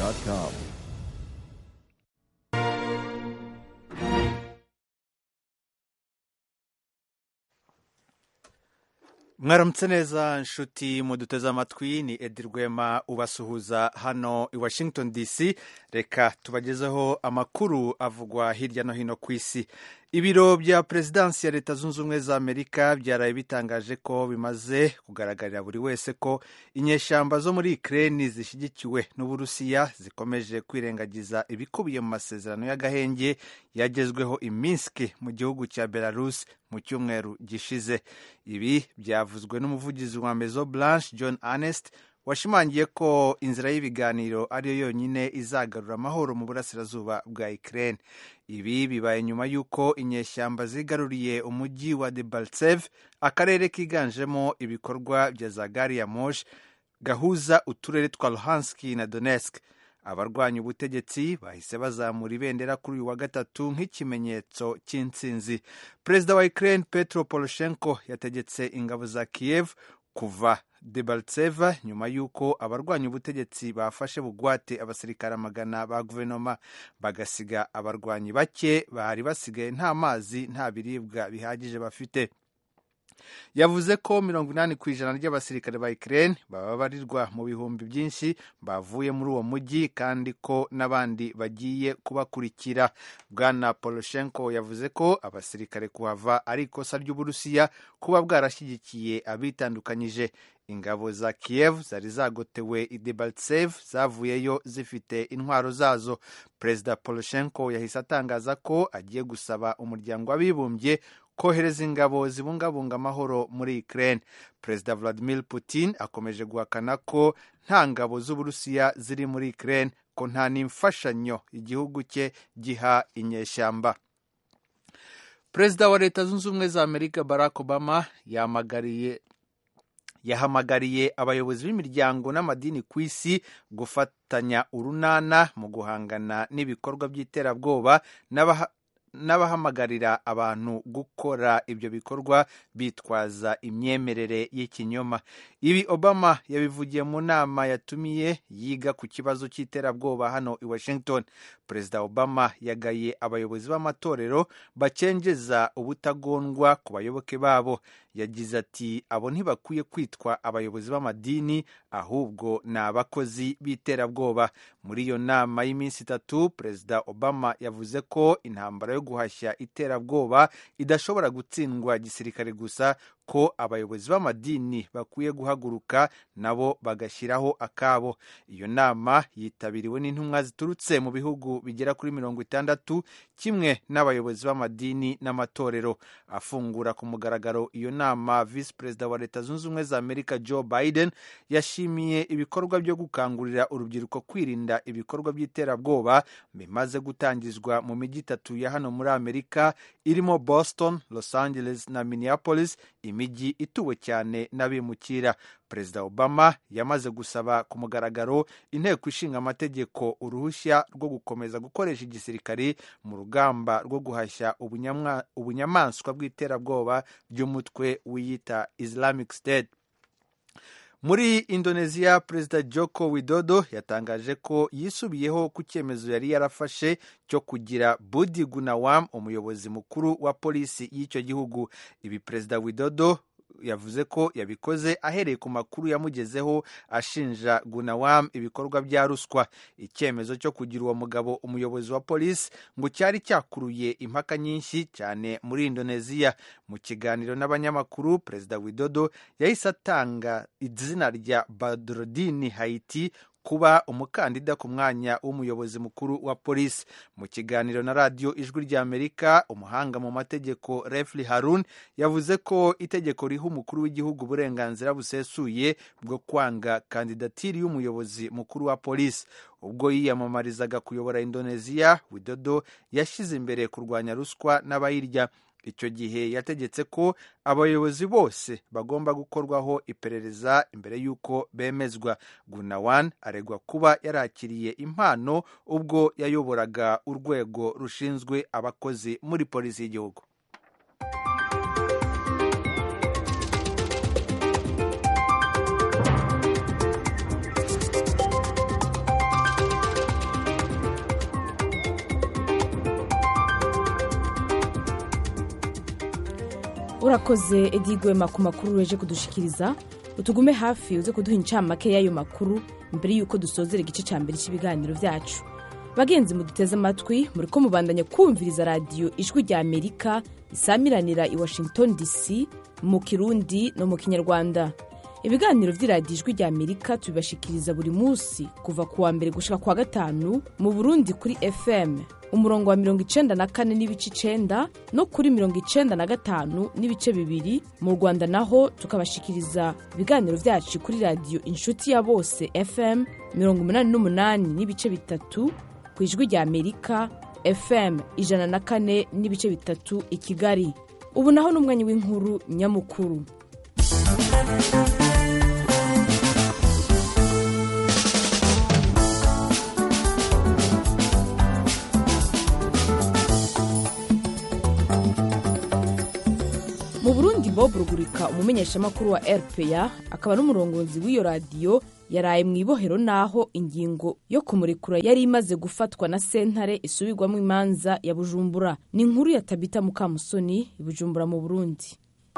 voanews.com. mwaramutse neza nshuti muduteze amatwi ni edi rwema ubasuhuza hano i washington dc reka tubagezeho amakuru avugwa hirya no hino ku isi ibiro bya perezidansi ya leta zunze ubumwe za amerika byaraye bitangaje ko bimaze kugaragarira buri wese ko inyeshyamba zo muri ikirere zishyigikiwe n'uburusiya zikomeje kwirengagiza ibikubiye mu masezerano y'agahenge yagezweho iminsi mu gihugu cya belarus mu cyumweru gishize ibi byavuzwe n'umuvugizi wa mezo blanche john ernest washimangiye ko inzira y'ibiganiro ariyo yonyine izagarura amahoro mu burasirazuba bwa Ukraine ibi bibaye nyuma y'uko inyeshyamba zigaruriye umujyi wa Debaltsev akarere kiganjemo ibikorwa bya za gari ya moshi gahuza uturere twa Luhansk na Donetsk abarwanya ubutegetsi bahise bazamura ibendera kuri uyu wa gatatu nk'ikimenyetso cy'intsinzi perezida wa Ukraine Petro Poroshenko yategetse ingabo za Kiev kuva Debaltseva nyuma y'uko abarwanya ubutegetsi bafashe bugwate abasirikare amagana ba guverinoma bagasiga abarwanyi bake bari basigaye nta mazi nta biribwa bihagije bafite yavuze ko mirongo inani ku ijana ry'abasirikare ba Ukraine bababarirwa mu bihumbi byinshi bavuye muri uwo mujyi kandi ko n'abandi bagiye kubakurikira bwana Poroshenko yavuze ko abasirikare kuhava ari ikosa ry'uburusiya kuba bwarashyigikiye abitandukanyije ingabo za Kiev zari zagotewe i Debaltsev zavuyeyo zifite intwaro zazo perezida Poroshenko yahise atangaza ko agiye gusaba umuryango w'abibumbye kohereza ingabo zibungabunga amahoro muri Ukraine perezida Vladimir Putin akomeje guhakana ko nta ngabo z'uburusiya ziri muri Ukraine ko nta n'imfashanyo igihugu cye giha inyeshyamba perezida wa leta zunze ubumwe za amerika barack obama yamagariye yahamagariye abayobozi b'imiryango n'amadini ku isi gufatanya urunana mu guhangana n'ibikorwa by'iterabwoba n'abahamagarira abantu gukora ibyo bikorwa bitwaza imyemerere y'ikinyoma ibi obama yabivugiye mu nama yatumiye yiga ku kibazo cy'iterabwoba hano i washington perezida obama yagaye abayobozi b'amatorero bacengeza ubutagondwa ku bayoboke babo yagize ati abo ntibakwiye kwitwa abayobozi b'amadini ahubwo ni abakozi b'iterabwoba muri iyo nama y'iminsi itatu perezida obama yavuze ko intambara yo guhashya iterabwoba idashobora gutsindwa gisirikare gusa ko abayobozi b'amadini bakwiye guhaguruka nabo bagashyiraho akabo iyo nama yitabiriwe n'intumwa ziturutse mu bihugu bigera kuri mirongo itandatu kimwe n'abayobozi b'amadini n'amatorero afungura ku mugaragaro iyo nama visi perezida wa leta zunze ubumwe za amerika joe biden yashimiye ibikorwa byo gukangurira urubyiruko kwirinda ibikorwa by'iterabwoba bimaze gutangizwa mu mijyi itatu ya hano muri amerika irimo boston los angeles na minneapolis imijyi ituwe cyane n'abimukira perezida obama yamaze gusaba ku mugaragaro inteko ishinga amategeko uruhushya rwo gukomeza gukoresha igisirikari mu rugamba rwo guhashya ubunyamaswa bw'iterabwoba by'umutwe wiyita islamic state muri indoneziya perezida joko widodo yatangaje ko yisubiyeho ku cyemezo yari yarafashe cyo kugira budi gunawam umuyobozi mukuru wa polisi y'icyo gihugu ibi perezida widodo yavuze ko yabikoze ahereye ku makuru yamugezeho ashinja gunawam ibikorwa bya ruswa icyemezo cyo kugira uwo mugabo umuyobozi wa polisi ngo cyari cyakuruye impaka nyinshi cyane muri indoneziya mu kiganiro n'abanyamakuru perezida widodo yahise atanga izina rya badrodini haiti kuba umukandida ku mwanya w'umuyobozi mukuru wa polisi mu kiganiro na radiyo ijwi ry'amerika umuhanga mu mategeko refli harun yavuze ko itegeko riha umukuru w'igihugu uburenganzira busesuye bwo kwanga kandidatiri y'umuyobozi mukuru wa polisi ubwo yiyamamarizaga kuyobora indoneziya widodo yashyize imbere kurwanya ruswa n'abayirya icyo gihe yategetse ko abayobozi bose bagomba gukorwaho iperereza imbere y'uko bemezwa gunawan aregwa kuba yarakiriye impano ubwo yayoboraga urwego rushinzwe abakozi muri polisi y'igihugu urakoze edigwema ku makuru weje kudushikiriza utugume hafi uze kuduha incamake y'ayo makuru mbere y'uko dusozera igice cya mbere cy'ibiganiro byacu bagenzi muduteze amatwi muri ko mubandanya kumviriza radiyo ijwi rya amerika isamiranira i washington dc mu kirundi no mu kinyarwanda ibiganiro by'iradiyo ijwi rya amerika tubibashikiriza buri munsi kuva ku wa mbere gushika ku wa gatanu mu burundi kuri fm umurongo wa mirongo icenda na kane n'ibice icenda no kuri mirongo icenda na gatanu n'ibice bibiri mu rwanda naho tukabashikiriza ibiganiro byacu kuri radiyo inshuti ya bose fm mirongo umunani n'umunani n'ibice bitatu ku ijwi rya amerika fm ijana na kane n'ibice bitatu i kigali ubu naho ni umwanya w'inkuru nyamukuru mu burundi bob rugurika umumenyeshamakuru wa rpa akaba n'umurongozi w'iyo radiyo yaraye mu ibohero n'aho ingingo yo kumurekura yari imaze gufatwa na sentare isubirwamo imanza ya bujumbura ni inkuru ya tabita mukamusoni i bujumbura mu burundi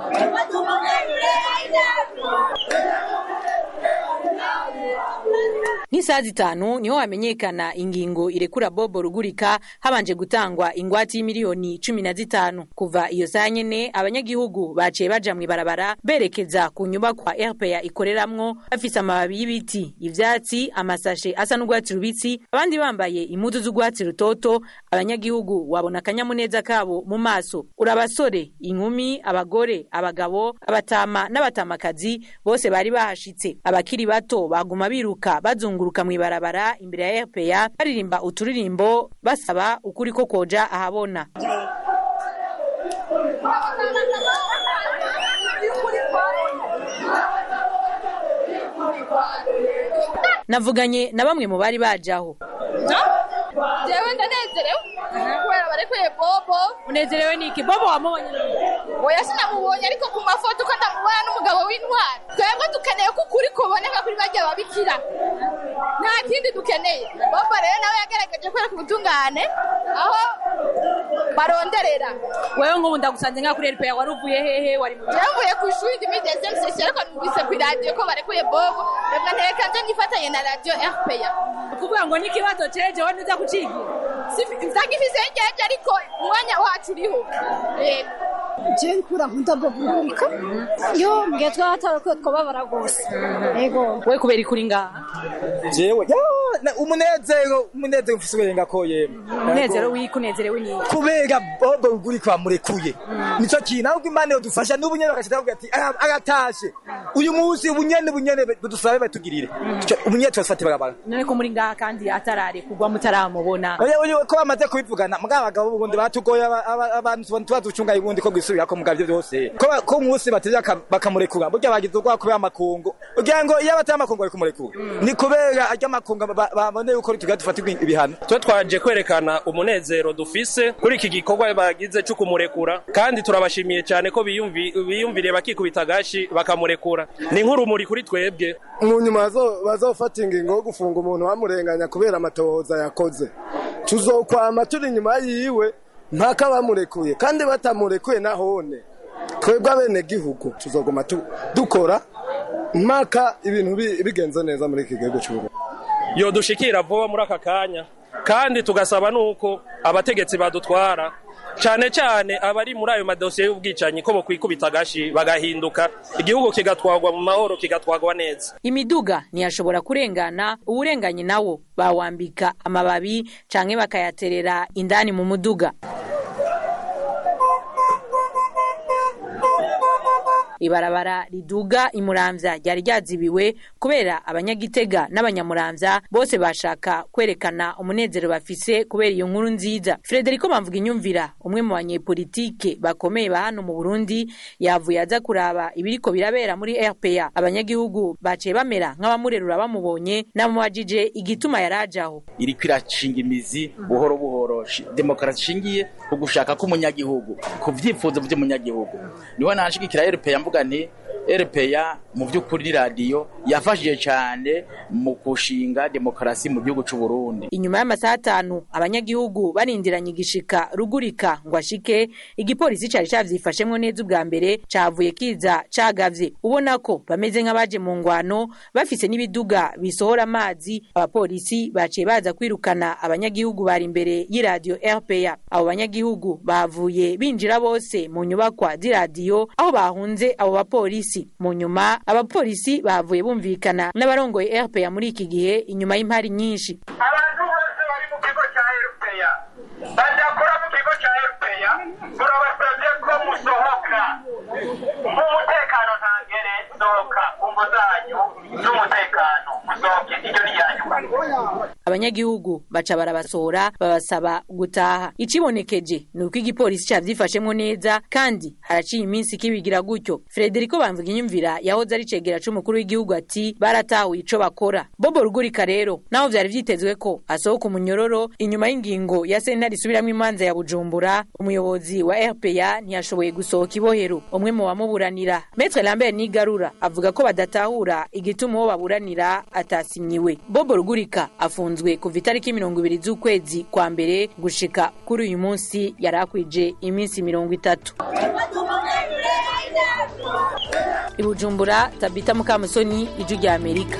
nk'isaha zitanu niho hamenyekana ingingo irekura bobo rugurika habanje gutangwa ingwate y'imiliyoni cumi na zitanu kuva iyo saa nyene abanyagihugu baciye baja mw'ibarabara berekeza ku nyubakwa rpa ikoreramwo bafise amababi y'ibiti ivyatsi amasashe asa n'urwatsi rubisi abandi bambaye impuzu z'urwatsi rutoto abanyagihugu wabona akanyamuneza kabo mu maso uri abasore inkumi abagore abagabo abatama n'abatamakazi bose bari bahashitse abakiri bato baguma biruka bazunguruka mw'ibarabara imbere ya rpa baririmba uturirimbo basaba ukuri ko koja ahabona navuganye na bamwe mu bari bajaho jewe ndanezerewe kubera barekuye bobo unezerewe niki bobo wamubonye oya sinamubonye ariko ku mafoto ko ndamubona n'umugabo w'intwari twebwe dukeneye ko ukuri kuboneka kuri barya babikira nta kindi dukeneye bobo rero nawe yagaragaje kwereka ubutungane aho baronderera wewe nk'ubu ndagusanze nka kuri rpa wari uvuye hehe wari mu jewe mvuye ku ishuri ndimi dezemu sesi ariko numvise ku iradiyo ko barekuye bobo reka ntereka nje nifatanye na radiyo rpa kuvuga ngo n'ikibazo ceje wowe ntuza kucigira nzagifise ngeje ariko umwanya wacu uriho yego je nkura nkunda bobugurika yo mbwiye twatara ko twababara rwose yego we kubera ikuri ngaha jewe yo, na- umunezero umunezero mfise uburenga ko yemwe umunezero wiki unezerewe niki kubera bobo ugurika bamurekuye nico kintu ahubwo imana yodufasha n'ubu nyene bagashita bavuga ati "Ara- aratashe uyu munsi ubunyene bunyene budusabe batugirire Tuca- ubunyene tubafate barabara none ko muri ngaha kandi atarare kugwa mutaramubona Oya, oya, ko bamaze kubivugana mugabo abagabo b'ubundi batugoye aba- aba- abantu tubona tuba ducunga ubundi ko gwisubirako mugabo ivyo byose ko ba- ko umunsi bateze aka- bakamurekura burya bagize ubwoba kubera amakungu ugira ngo iyo batari amakungu bari kumurekura ni kubera arya makungu ba- babone yuko tugira dufatirwa ibihano twe twaje kwerekana umunezero dufise kuri iki gikorwa bagize cyo kumurekura kandi turabashimiye cyane ko biyumvi- biyumviriye bakikubita agashi bakamurekura ni nk'urumuri kuri twebwe mu nyuma bazo- bazofata ingingo yo gufunga umuntu bamurenganya kubera amatohoza yakoze tuzokwama turi inyuma yiwe mpaka bamurekuye kandi batamurekuye nahone twebwe abenegihugu tuzoguma tu- dukora mpaka ibintu bi- bigenze neza muri iki gihugu cy'uburundi yodushikira vuba muri aka kanya kandi tugasaba nuko abategetsi badutwara cyane cyane abari muri ayo madosiye y'ubwicanyi ko bokwikubita agashi bagahinduka igihugu kigatwagwa mu mahoro kigatwagwa neza imiduga ntiyashobora kurengana uwurenganye nawo bawambika amababi canke bakayaterera indani mu muduga ibarabara riduga imuramvya ryari ryazibiwe kubera abanyagitega n'abanyamuramvya bose bashaka kwerekana umunezero bafise kubera iyo nkuru nziza frederico bamvuga inyumvira umwe mu banyepolitike bakomeye ba hano mu burundi yavuye aza kuraba ibiriko birabera muri rpa abanyagihugu baciye bamera nk'abamurerura bamubonye namubajije igituma yarajaho iriko irashinga imizi buhoro buhoro shi- demokarasi ishingiye ku gushaka k'umunyagihugu ku vyifuzo vy'umunyagihugu niho nanshigikira rpa mvuga nti RPA mu by'ukuri radiyo yafashije cyane mu kushinga demokarasi mu gihugu cy'u Burundi inyuma y'amasaha atanu abanyagihugu barindiranye igishika rugurika ngo ashike igipolisi cari cavyifashemwo neza ubwa mbere cavuye kiza cagavye ubona ko bameze nk'abaje mu ngwano bafise n'ibiduga bisohora amazi abapolisi baciye baza kwirukana abanyagihugu bari imbere y'iradiyo RPA abo banyagihugu bavuye binjira bose mu nyubakwa z'iradiyo aho bahunze abo bapolisi mu nyuma abapolisi bavuye bumvikana n'abarongoye RPA muri iki gihe inyuma y'impari nyinshi abantu bose bari mu kigo cya RPA badakora mu kigo cya RPA turabasabye ko musohoka mu mutekano ntangere sohoka umvo zanyu z'umutekano musohoke iryo ni yanyuma abanyagihugu baca barabasohora babasaba gutaha icibonekeje ni uko igipolisi cavyifashemwo neza kandi haraciye iminsi kibigira gutyo frederico bamvuga inyumvira yahoze ari cegera c'umukuru w'igihugu ati baratahuye ico bakora bobo rugurika rero naho vyari vyitezwe ko asohoka umunyororo inyuma y'ingingo ya sentare isubiramwo imanza ya bujumbura umuyobozi wa rpa ntiyashoboye gusohoka ibohero umwe mu bamuburanira metre lambert nigarura avuga ko badatahura igituma uwo baburanira atasinyiwe bobo rugurika afunzwe kuva itariki mirongo ibiri z'ukwezi kwa mbere gushika kuri uyu munsi yari akwije iminsi mirongo itatu i bujumbura tabita mukamusoni ijwi rya amerika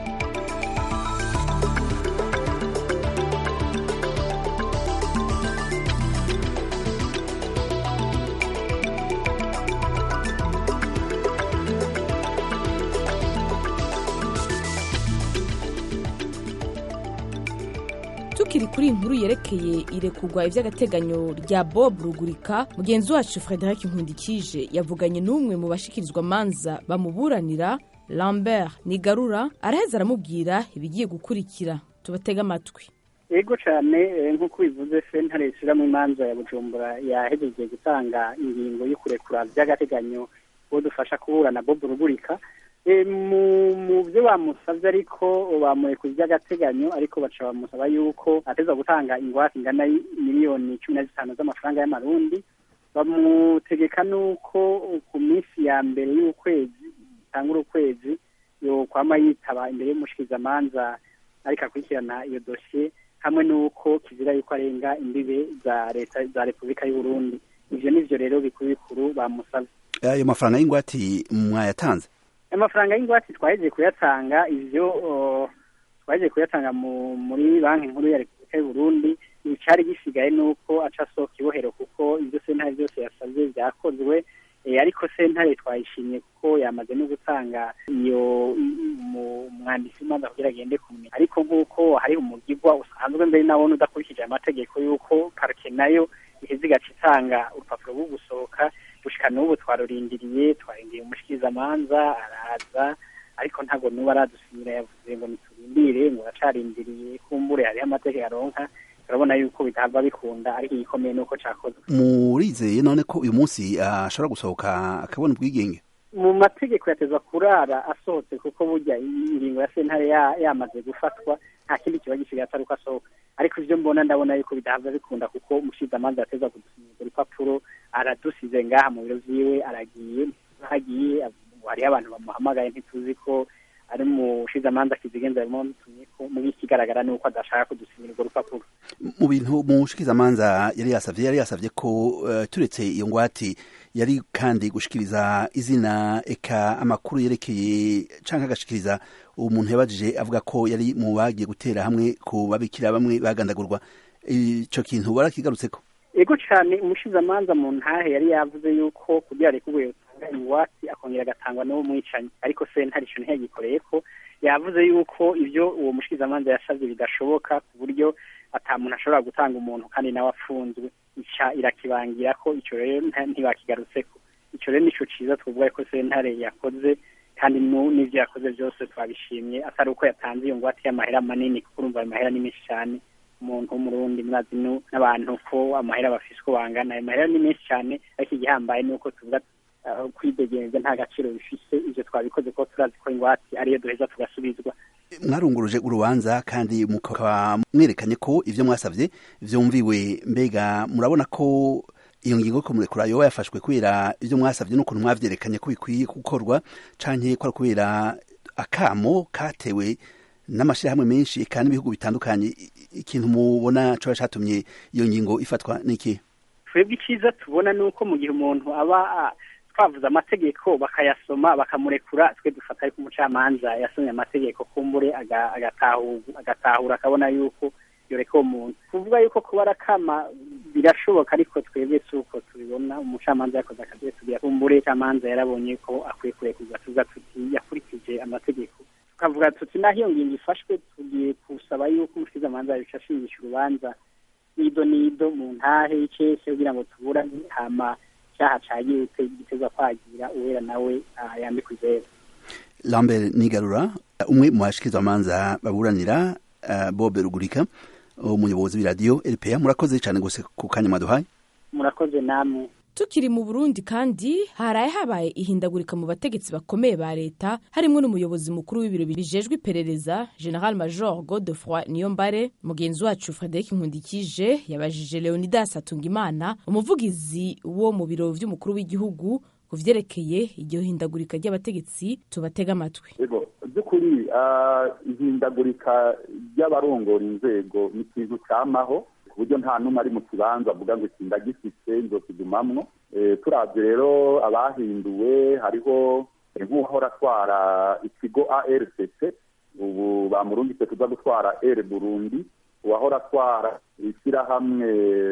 tukiri kuri inkuru yerekeye irekurwa ivy'agateganyo rya bob rugurika mugenzi wacu frederic nkundikije yavuganye n'umwe mu bashikirizwa manza bamuburanira lambert nigarura araheza aramubwira ibigiye gukurikira tubatege amatwi yego cyane eh, nk'uko bivuze sentare ishyiramo imanza ya bujumbura yahejeje gutanga ingingo yo kurekura by'agateganyo uwo dufasha kuburana bob rugurika Eh, mu mu byo bamusabye ariko bamurekuye by'agateganyo ariko baca bamusaba yuko ateza gutanga ingwate ingana miliyoni cumi na zitanu z'amafaranga y'amarundi bamutegeka nuko ku minsi ya mbere y'ukwezi itangura ukwezi yokwama yitaba imbere y'umushikizamanza ariko akurikirana iyo dosiye hamwe n'uko kizira yuko arenga imbibe za leta za repubulika y'u Burundi ivyo nivyo rero bikuru bikuru bamusabye ayo mafaranga y'ingwati mwayatanze amafaranga y'ingwate twahejeje kuyatanga ivyo uh, twahejeje kuyatanga mu, muri banki nkuru ya repubulika y'u Burundi icari gisigaye nuko aca asohoka ibohero kuko ivyo sentare vyose yasavye vyakozwe e, ariko sentare twayishimye kuko yamaze no gutanga iyo umwanditsi w'imanza kugira agende kumenya ariko nk'uko hari umugigwa usanzwe mbere nawone udakurikije amategeko y'uko parike nayo iheze igaca itanga urupapuro rwo gusohoka gushika n'ubu twarurindiriye twarindiriye umushikirizamanza araza ariko ntabwo n'ubu aradusinyira yavuze ngo niturindire ngo aracarindiriye kumbure hariho amategeko aronka turabona yuko bitahava bikunda ariko igikomeye nuko cakozwe murizeye none ko uyu munsi ashobora gusohoka akabona ubwigenge mu mategeko yatezwa kurara asohotse kuko burya ingingo ya sentare yamaze gufatwa nta kindi kiba gisigaye atari uko asohoka ariko ivyo mbona ndabona yuko bidahava bikunda kuko umushikizamanza yateza kudusinyira urupapuro aradusize ngaha mu biro vyiwe aragiye hagiye hariho abantu bamuhamagaye ntituzi ko ari umushikizamanza kizigenza yamutumyeko muri ikigaragara ni uko adashaka kudusinyira urwo rupapuro mu bintu umushikizamanza yari yasavye yari yasavye ko uh, turetse iyo ngwati yari kandi gushikiriza izina eka amakuru yerekeye canke agashikiriza umuntu yabajije avuga ko yari mu bagiye gutera hamwe ku babikira bamwe bagandagurwa ico kintu barakigarutseko ego cane umushizamanza mu ntahe yari yavuze yuko kugira rekurwe yotanga ingwati akongera agatangwa n'uwo mwicanyi ariko sentare ico ntiyagikoreyeko yavuze yuko ivyo uwo mushikizamanza yasavye bidashoboka ku buryo ata muntu ashobora gutanga umuntu kandi nawe afunzwe ica irakibangira ko ico rero ntibakigarutseko ico rero nico ciza twovuga ko sentare yakoze kandi n'ivyo yakoze vyose twabishimye atari uko yatanze iyo ngwate y'amahera manini kuko urumva ayo mahera ni menshi cane umuntu w'umurundi murazi n'abantu ko amahera bafise uko bangana ayo mahera ni menshi cane ariko igihambaye ni uko tuvuga kwidegenza nta gaciro bifise ivyo twabikoze ko turazi ko ingwate ariyo duheza tugasubizwa mwarunguruje urubanza kandi mukaba mwerekanye ko ivyo mwasavye vyumviwe mbega murabona ko iyo ngingo yo kumurekura yoba yafashwe kubera ibyo mwasabye n'ukuntu mwavyerekanye ko bikwiye gukorwa canke ko ari kubera akamo katewe n'amashirahamwe menshi eka n'ibihugu bitandukanye I- ikintu mubona coba catumye iyo ngingo ifatwa niki twebwe icyiza tubona ni uko mu gihe umuntu aba ah, twavuze amategeko bakayasoma bakamurekura twe dufata ariko umucamanza yasomye amategeko kumbure aga- agatahu- agatahura akabona yuko yoreka uwo muntu kuvuga yuko kuba arakama birashoboka ariko twebwe si uko tubibona umucamanza yakoze akazi tugira kumbure umucamanza yarabonye ko akwiye kurekurwa tuvuga tuti yakurikije amategeko tukavuga tuti naho iyo ngingo ifashwe tugiye gusaba yuko umusizamanza yabica ashingisha urubanza nido nido mu ntahe y'icese kugira ngo tuburane hama cyaha cagiye giteza kwagira uwera nawe ah, yambikwa izera lambert nigarura umwe mu bashikirizamanza baburanira uh, bobe rugurika umuyobozi w'iradiyo rpa murakoze cyane gose ku kanya mwaduhaye murakoze namwe tukiri mu burundi kandi haraye habaye ihindagurika mu bategetsi bakomeye ba leta harimo n'umuyobozi mukuru w'ibiro bijejwe iperereza general major godefroy niyombare mugenzi wacu frederic nkundikije yabajije leonidas atungimana umuvugizi wo mu biro vy'umukuru w'igihugu ku vyerekeye iryo hindagurika ry'abategetsi tubatega amatwi ego by'ukuri ah, ihindagurika ry'abarongora inzego ni ikintu cyamaho ku buryo nta n'umwe ari mu kibanza avuga ngo iki ndagifise nzokigumamwo Eh, turavye rero abahinduwe hariho eh, nk'uwahora atwara ikigo arcc ubu bamurungitse kuza gutwara r burundi uwahora atwara ishyirahamwe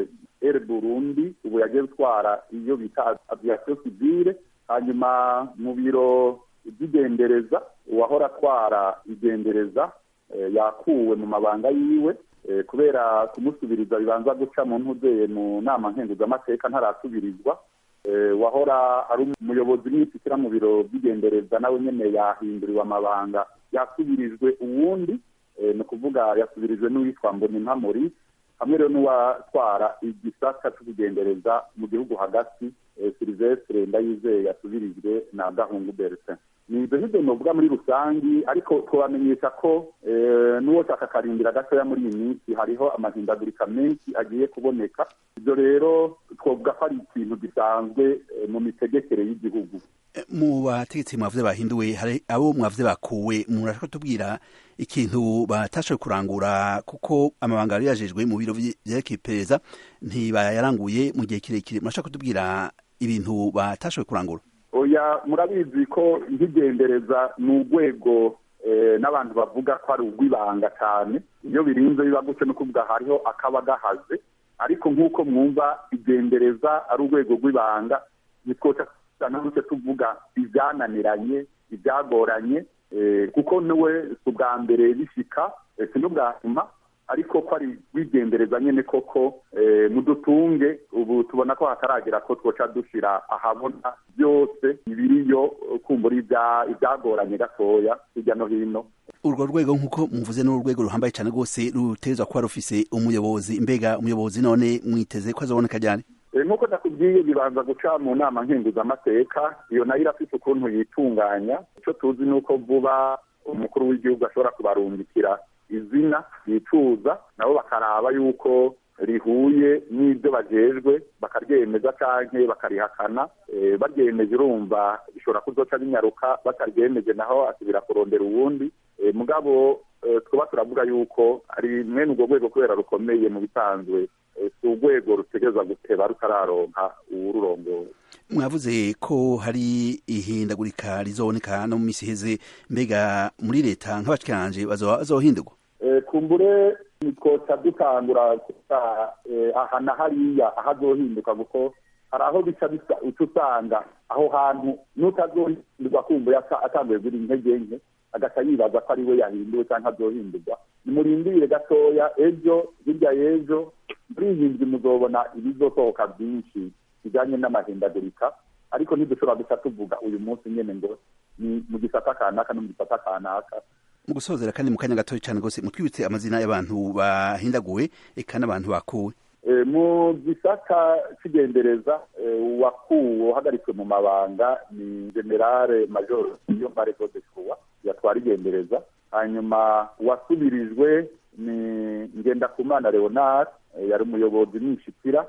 r burundi ubu yagiye gutwara iyo bita aviation civile hanyuma mu biro by'igendereza uwahora atwara igendereza eh, yakuwe mu mabanga yiwe eh, kubera kumusubiriza bibanza guca mu ntuzeye mu nama nkenguzamateka ntarasubirizwa eh, wahora ari umuyobozi w'ishyira mu biro by'igendereza nawe nyene yahinduriwe amabanga yasubirijwe uwundi eh, ni ukuvuga yasubirijwe n'uwitwa mbonimpa maurice hamwe rero n'uwatwara igisata c'ubugendereza mu gihugu hagati eh, silvestre ndayizeye yasubirijwe na gahungu bertin ni ibyo ngibyo novuga muri rusangi ariko tubamenyesha ko eh, n'uwoshaka akarindira gatoya muri iyi minsi hariho amahindagurika menshi agiye kuboneka ibyo rero twovuga ko ari ikintu gisanzwe eh, mu mitegekere y'igihugu mu bategetsi mwavuze bahinduwe hari abo mwavuze bakuwe murashaka tubwira ikintu batashoboye kurangura kuko amabanga yari yajejwe mu biro vye- vyerekeye iperereza ntibayaranguye mu gihe kirekire murashaka kutubwira ibintu batashoboye kurangura oya murabizi ko nk'igendereza ni urwego eh, n'abantu bavuga ko ari urw'ibanga cyane iyo birinze biba gutyo no kuvuga hariho akaba gahaze ariko nk'uko mwumva igendereza ari urwego rw'ibanga ntitwoca nanone tuvuga ibyananiranye ibyagoranye eh, kuko niwe si ubwa mbere bishika eh, si n'ubwa nyuma ariko ko ari wigendereza nyene koko eh, mudutunge ubu tubona ko hataragera ko twoca dushira ahabona byose ibiriyo kumbura ibya- ibyagoranye gatoya hirya no hino urwo rwego nk'uko muvuze ni urwego ruhambaye cyane rwose rutegerezwa kuba rufise umuyobozi mbega umuyobozi none mwiteze ko azoboneka ryari Eh, nk'uko nakubwiye bibanza guca mu nama nkenguzamateka iyo nayo irafite ukuntu yitunganya icyo tuzi ni uko vuba umukuru w'igihugu ashobora kubarungikira izina yicuza nabo bakaraba yuko rihuye n'ibyo bajejwe bakaryemeza canke bakarihakana eh, baryemeje urumva bishobora kuzoca binyaruka bataryemeje naho asubira kurondera uwundi Eh, mugabo eh, twaba turavuga yuko ari mwene urwo rwego kubera rukomeye mu bisanzwe eh, si urwego rutegereza guteba rutararonka uwururongoye mwavuze ko hari ihindagurika rizoboneka no mu misi iheze mbega muri leta nk'abashikiranje bazoba bazohindurwa Eh, kumbure twoca dutangura kuta eh, aha na hariya ahazohinduka kuko hari aho bica bisa uca usanga aho hantu n'utazohindurwa kumbuye ata- atanguye ziri intege nke agaca yibaza ko ari we yahinduwe cyangwa azohindurwa nimurindire gatoya ejo hirya y'ejo muri iyi nzu muzobona ibizosohoka byinshi bijyanye n'amahindagurika ariko ntidushobora guca tuvuga uyu munsi nyene ngo ni mu gisata kanaka no mu gisata kanaka mu gusozera kandi mu kanya gatoya cyane rwose mutwibutse amazina y'abantu bahindaguwe eka n'abantu bakuwe Eh, mu gisata cy'igendereza eh, uwakuwe uhagaritswe mu mabanga ni generale major iyo mbare de croix yatwara igendereza hanyuma uwasubirijwe ni ngendakumana leonard eh, yari umuyobozi n'inshikira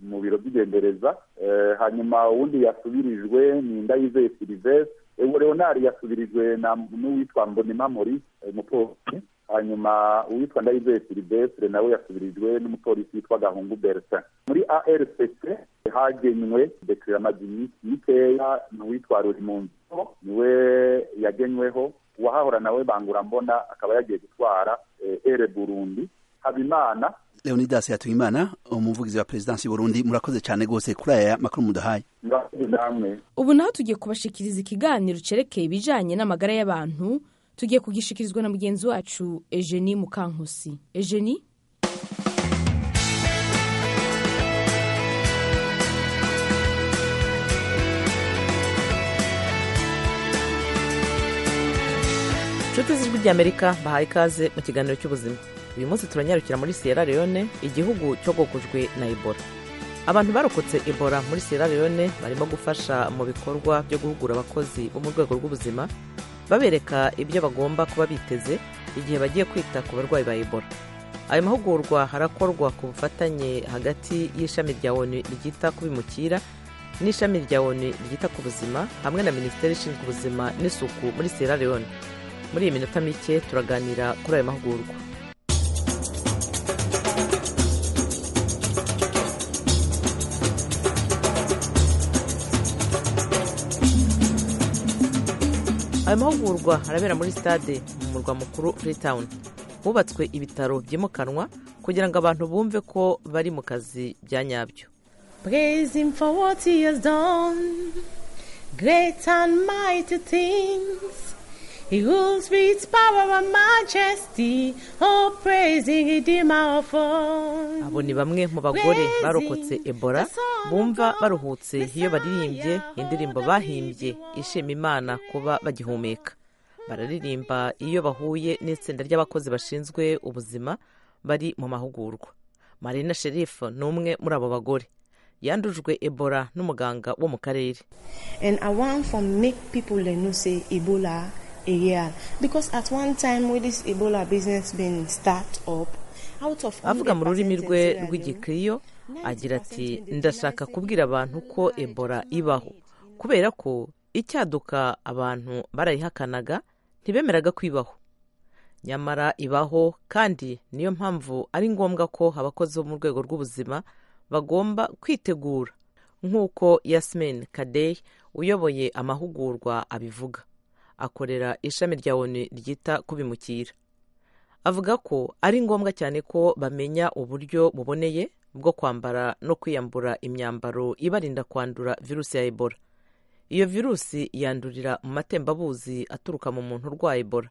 mu biro by'igendereza Eh, hanyuma uwundi yasubirijwe ni ndayizeye silivestre ewo leonard yasubirijwe na n'uwitwa mbonima maurice eh, umupolisi hanyuma uwitwa ndayizeye silivestre nawe yasubirijwe n'umupolisi witwa gahungu bertin muri arcc hagenywe dekirira amaginisi mikeya n'uwitwa rurimunzi niwe yagenyweho uwahahora nawe bangura mbona akaba yagiye gutwara eh, ere burundi habimana leonidas yatuyimana umuvugizi wa perezidansi y'uburundi murakoze cyane rwose kuri aya makuru muduhaye ngakoze namwe ubu naho tugiye kubashikiriza ikiganiro cerekeye ibijanye n'amagara y'abantu tugiye kugishikirizwa na mugenzi wacu Eugenie Mukankusi Eugenie inshuti z'ijwi ry'amerika bahaye ikaze mu kiganiro cy'ubuzima uyu munsi turanyarukira muri sierra leone igihugu cyogokujwe na ebola abantu barokotse ebola muri sierra leone barimo gufasha mu bikorwa byo guhugura abakozi bo mu rwego rw'ubuzima babereka ibyo bagomba kuba biteze igihe bagiye kwita ku barwayi ba ebola ayo mahugurwa harakorwa ku bufatanye hagati y'ishami rya onu ryita ku bimukira n'ishami rya onu ryita ku buzima hamwe na minisiteri ishinzwe ubuzima n'isuku muri sierra leone muri iyi minota mike turaganira kuri ayo mahugurwa ayo mahugurwa arabera muri stade mu murwa mukuru freetown hubatswe ibitaro byimukanwa kugira ngo abantu bumve ko bari mu kazi bya nyabyo Praise him for what he has done, great and mighty things. He rules with power and majesty. Oh, praise the Redeemer of all. abo ni bamwe mu bagore barokotse ebola bumva baruhutse iyo baririmbye indirimbo bahimbye ishima imana kuba bagihumeka bararirimba iyo bahuye n'itsinda ry'abakozi bashinzwe ubuzima bari mu mahugurwa marina sherifu ni umwe muri abo bagore yandujwe ebola n'umuganga wo mu karere And I want to make people they know say Ebola a real. Because at one time with this Ebola business being start up, out of avuga mu 100% rurimi in rwe Sierra Leone, rw'igikriyo agira ati ndashaka kubwira abantu ko ebola ibaho kubera ko icyaduka abantu barayihakanaga ntibemeraga ko ibaho nyamara ibaho kandi niyo mpamvu ari ngombwa ko abakozi bo mu rwego rw'ubuzima bagomba kwitegura nk'uko yasmin kadey uyoboye amahugurwa abivuga akorera ishami rya onu ryita ku bimukira avuga ko ari ngombwa cyane ko bamenya uburyo buboneye bwo kwambara no kwiyambura imyambaro ibarinda kwandura virusi ya ebola iyo virusi yandurira mu matembabuzi aturuka mu muntu urwaye ebola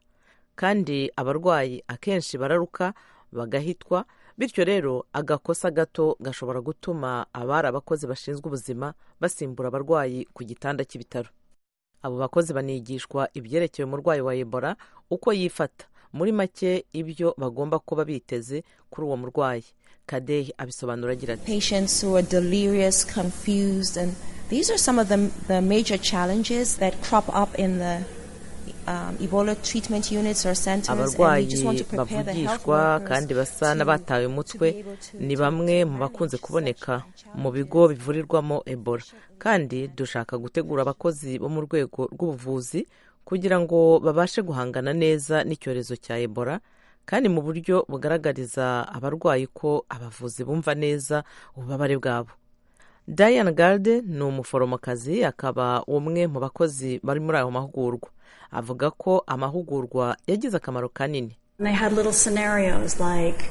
kandi abarwayi akenshi bararuka bagahitwa bityo rero agakosa gato gashobora gutuma abari abakozi bashinzwe ubuzima basimbura abarwayi ku gitanda cy'ibitaro abo bakozi banigishwa ibyerekeye umurwayi wa ebola uko yifata muri make ibyo bagomba kuba biteze kuri uwo murwayi kadehi abisobanura agira ati patients who are delirious, confused, and these are some of the, the major challenges that crop up in the um, Ebola treatment units or centers. and we abarwayi just want to prepare the health bavugishwa workers kandi basa n'abatawe umutwe ni bamwe mu bakunze kuboneka mu bigo bivurirwamo ebola kandi dushaka gutegura abakozi bo mu rwego rw'ubuvuzi kugira ngo babashe guhangana neza n'icyorezo cya ebola kandi mu buryo bugaragariza abarwayi ko abavuzi bumva neza ububabare bwabo diane garde ni umuforomokazi akaba umwe mu bakozi bari muri ayo mahugurwa avuga ko amahugurwa yagize akamaro kanini And they had little scenarios like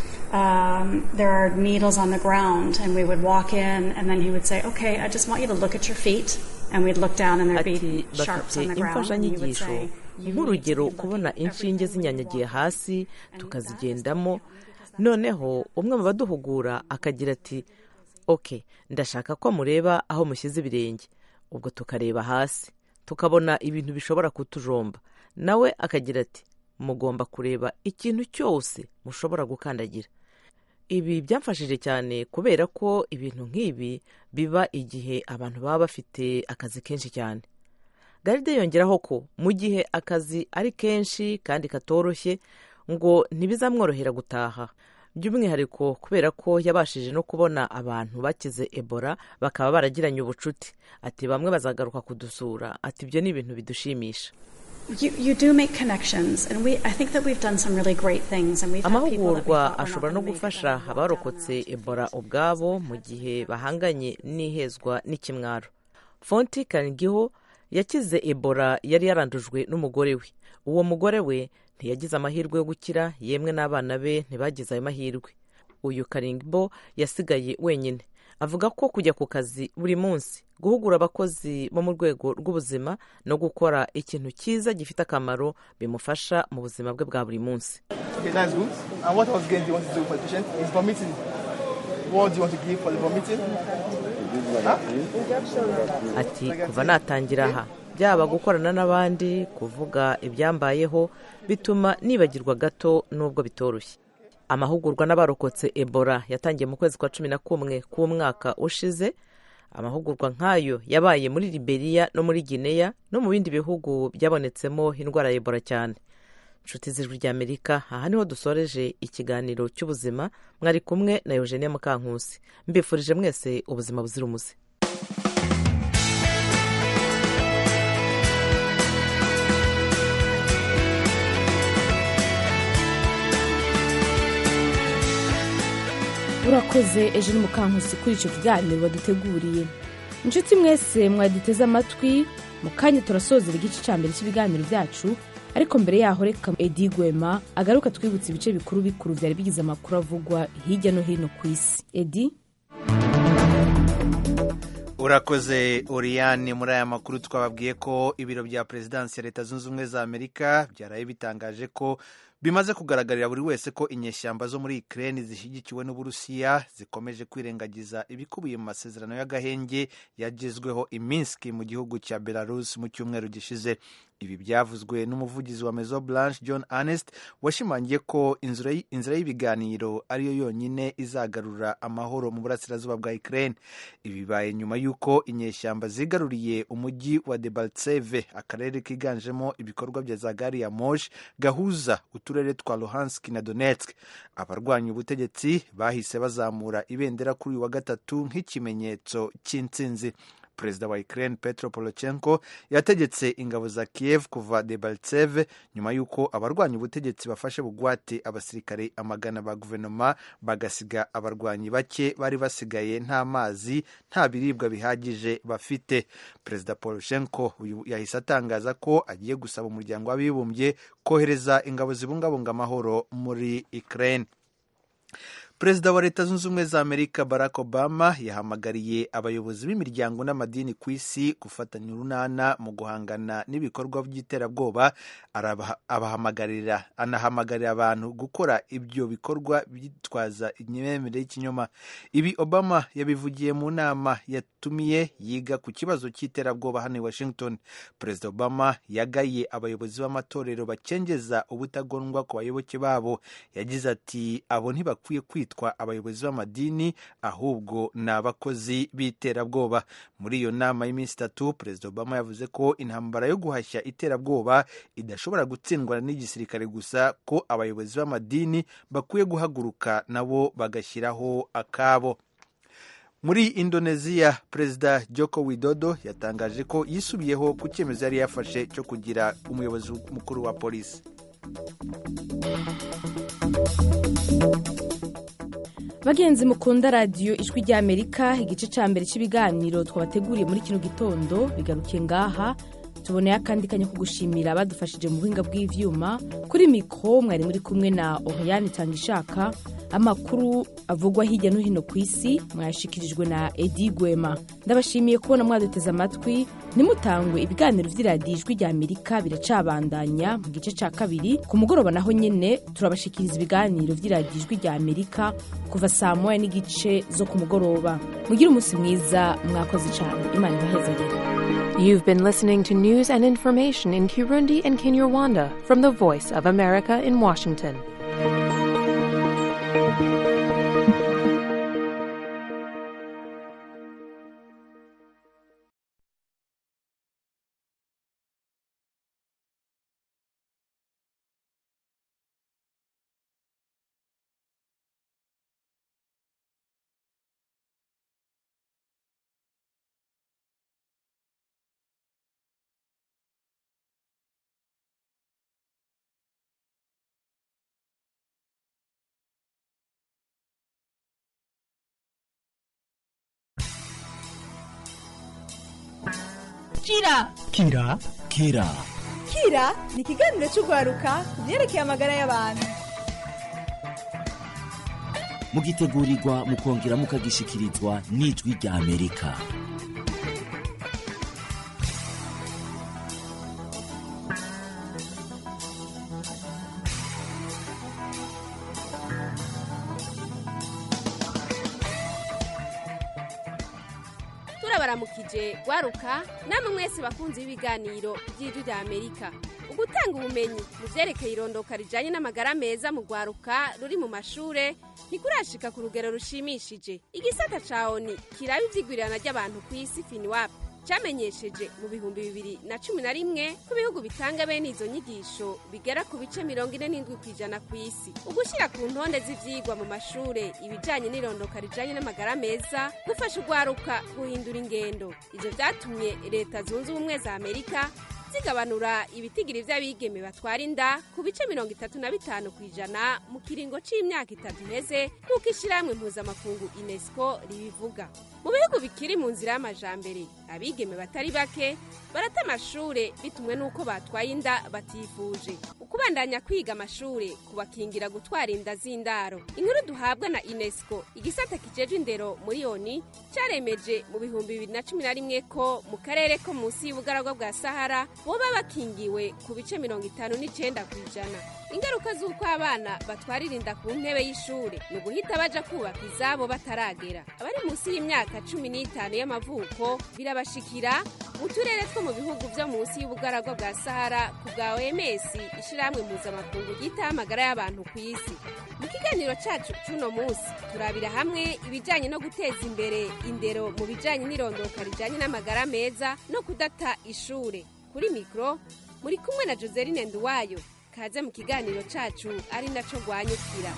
um, there are needles on the ground, and we would walk in, and then he would say, "Okay, I just want you to look at your feet," and we'd look down, and there'd be sharps on bafite the ground, and he would imfashanyigisho say, nk'urugero kubona inshinge zinyanyagiye hasi tukazigendamo noneho umwe mu baduhugura akagira ati ok ndashaka ko mureba aho mushyize ibirenge ubwo tukareba hasi tukabona ibintu bishobora kutujomba nawe akagira ati mugomba kureba ikintu cyose mushobora gukandagira ibi byamfashije cyane kubera ko ibintu nk'ibi biba igihe abantu baba bafite akazi kenshi cyane garide yongeraho ko mu gihe akazi ari kenshi kandi katoroshye ngo ntibizamworohera gutaha by'umwihariko kubera ko yabashije no kubona abantu bakize ebola bakaba baragiranye ubucuti ati bamwe bazagaruka kudusura ati ibyo ni ibintu bidushimisha You, you do make connections, and we, I think that we've done some really great things, and we've had people that we amahugurwa thought were not ashobora no gufasha abarokotse ebola ubwabo mu gihe bahanganye n'ihezwa n'ikimwaro fonti kangiho yakize ebola yari yarandujwe n'umugore we uwo mugore we ntiyagize amahirwe yo gukira yemwe n'abana be ntibagize ayo mahirwe uyu karingbo yasigaye wenyine avuga ko kujya ku kazi buri munsi guhugura abakozi bo mu rwego rw'ubuzima no gukora ikintu cyiza gifite akamaro bimufasha mu buzima bwe bwa buri munsi Okay, that's good. And what else again do you want to do for the patient? Is vomiting. What do you want to give for the vomiting? Huh? ati kuva natangira aha byaba gukorana n'abandi kuvuga ibyambayeho bituma nibagirwa gato n'ubwo bitoroshye amahugurwa n'abarokotse ebola yatangiye mu kwezi kwa cumi na kumwe k'umwaka ushize amahugurwa nk'ayo yabaye muri liberiya no muri gineya no mu bindi bihugu byabonetsemo indwara ya ebola cyane inshuti z'ijwi ry'amerika aha niho dusoreje ikiganiro cy'ubuzima mwari kumwe na eugenie mukankusi mbifurije mwese ubuzima buzira umuze urakoze ejo ni mukankusi kuri icyo kiganiro baduteguriye inshuti mwese mwaduteze amatwi mu kanya turasozera igice cya mbere cy'ibiganiro byacu ariko mbere yaho reka edi gwema agaruka twibutse ibice bikuru bikuru byari bigize amakuru avugwa hirya no hino ku isi edi urakoze oriyani muri aya makuru twababwiye ko ibiro bya perezidansi ya leta zunze ubumwe za amerika byaraye bitangaje ko bimaze kugaragarira buri wese ko inyeshyamba zo muri ikirere zishyigikiwe n'uburusiya zikomeje kwirengagiza ibikubiye mu masezerano y'agahenge yagezweho iminsi mu gihugu cya belarus mu cyumweru gishize ibi byavuzwe n'umuvugizi wa mezo blanche john ernest washimangiye ko inzira y'ibiganiro ariyo yonyine izagarura amahoro mu burasirazuba bwa ikirere ibi bibaye nyuma y'uko inyeshyamba zigaruriye umujyi wa debaltseve akarere kiganjemo ibikorwa bya za gari ya moshi gahuza uturere twa luhansk na donetsk abarwanya ubutegetsi bahise bazamura ibendera kuri uyu wa gatatu nk'ikimenyetso cy'intsinzi perezida wa ukraine petro porochenko yategetse ingabo za kiev kuva debaltseve nyuma y'uko abarwanya ubutegetsi bafashe bugwate abasirikare amagana ba guverinoma bagasiga abarwanyi bake bari basigaye nta mazi nta biribwa bihagije bafite perezida poroshenko yahise atangaza ko agiye gusaba umuryango w'abibumbye kohereza ingabo zibungabunga amahoro muri ukraine perezida wa leta zunze ubumwe za amerika barack obama yahamagariye abayobozi b'imiryango n'amadini ku isi gufatanya urunana mu guhangana n'ibikorwa by'iterabwoba abahamagarira anahamagarira abantu gukora ibyo bikorwa bitwaza imyemerere y'ikinyoma ibi obama yabivugiye mu nama yatumiye yiga ku kibazo cy'iterabwoba hano i washington perezida obama yagaye abayobozi b'amatorero bakengeza ubutagondwa ku bayoboke babo yagize ati abo ntibakwiye kwitwa abayobozi b'amadini ahubwo ni abakozi b'iterabwoba muri iyo nama y'iminsi itatu perezida obama yavuze ko intambara yo guhashya iterabwoba idashobora gutsindwa n'igisirikare gusa ko abayobozi b'amadini bakwiye guhaguruka nabo bagashyiraho akabo muri indoneziya perezida joko widodo yatangaje ko yisubiyeho ku cyemezo yari yafashe cyo kugira umuyobozi mukuru wa polisi bagenzi mukunda radiyo ijwi ry'amerika igice cya mbere cy'ibiganiro twabateguriye muri kino gitondo bigarukiye ngaha tuboneye akandi kanya ko gushimira abadufashije mu buhinga bw'ibyuma kuri mikoro mwari muri kumwe na oriyani ishaka amakuru avugwa hirya no hino ku isi mwayashyikirijwe na edi gwema ndabashimiye kubona mwaduteze amatwi ntimutangwe ibiganiro by'iradiyo ijwi rya amerika biracabandanya mu gice cya kabiri ku mugoroba naho nyine turabashikiriza ibiganiro by'iradiyo ijwi rya amerika kuva saa moya n'igice zo ku mugoroba mugire umunsi mwiza mwakoze cyane imana ibahezagere You've been listening to news and information in Kirundi and Kinyarwanda from the Voice of America in Washington. kira kira kira kira ni ikiganiro cy'urwaruka ku byerekeye amagara y'abantu mugitegurirwa mukongera mukagishikirizwa n'ijwi rya amerika turabaramukije gwaruka namwe mwese bakunzi b'ibiganiro by'ijwi rya amerika ugutanga ubumenyi mu byerekeye irondoka rijyanye n'amagara meza mu rwaruka ruri mu mashure ntikurashika ku rugero rushimishije igisata ca oni kiraba ivyigwirirana ry'abantu ku isi finiwapu cyamenyesheje mu bihumbi bibiri na cumi na rimwe ko ibihugu bitanga bene izo nyigisho bigera ku bice mirongo ine n'indwi ku ijana ku isi ugushyira ku ntonde z'ivyigwa mu mashure ibijanye n'irondoka rijanye n'amagara meza gufasha urwaruka guhindura ingendo ivyo vyatumye leta zunze ubumwe za amerika zigabanura ibitigiri vy'abigeme batwara inda ku bice mirongo itatu na bitanu ku ijana mu kiringo c'imyaka itatu iheze nk'uko ishirahamwe mpuzamakungu unesco ribivuga mu bihugu bikiri mu nzira y'amajambere abigeme batari bake barata amashure bitumwe n'uko batwaye inda batifuje ukubandanya kwiga amashure kubakingira gutwara inda z'indaro inkuru duhabwa na unesco igisata kijejwe indero muri oni caremeje mu bihumbi bibiri na cumi na rimwe ko mu karere ko munsi y'ubugaragwa bwa sahara boba bakingiwe ku bice mirongo itanu n'icenda ku ijana ingaruka z'uko abana batwarira inda ku ntebe y'ishure ni uguhita baja kubaka izabo bataragera abari munsi y'imyaka cumi n'itanu y'amavuko birabashikira mu turere two mu bihugu vyo munsi y'ubugaragwa bwa sahara ku bwa oms ishirahamwe mpuzamakungu ryitaho amagara y'abantu ku isi mu kiganiro cacu c'uno munsi turabira hamwe ibijanye no guteza imbere indero mu bijanye n'irondoka rijanye n'amagara meza no kudata ishure kuri mikoro muri kumwe na joseline nduwayo kaze mu kiganiro cacu ari naco rwanyukira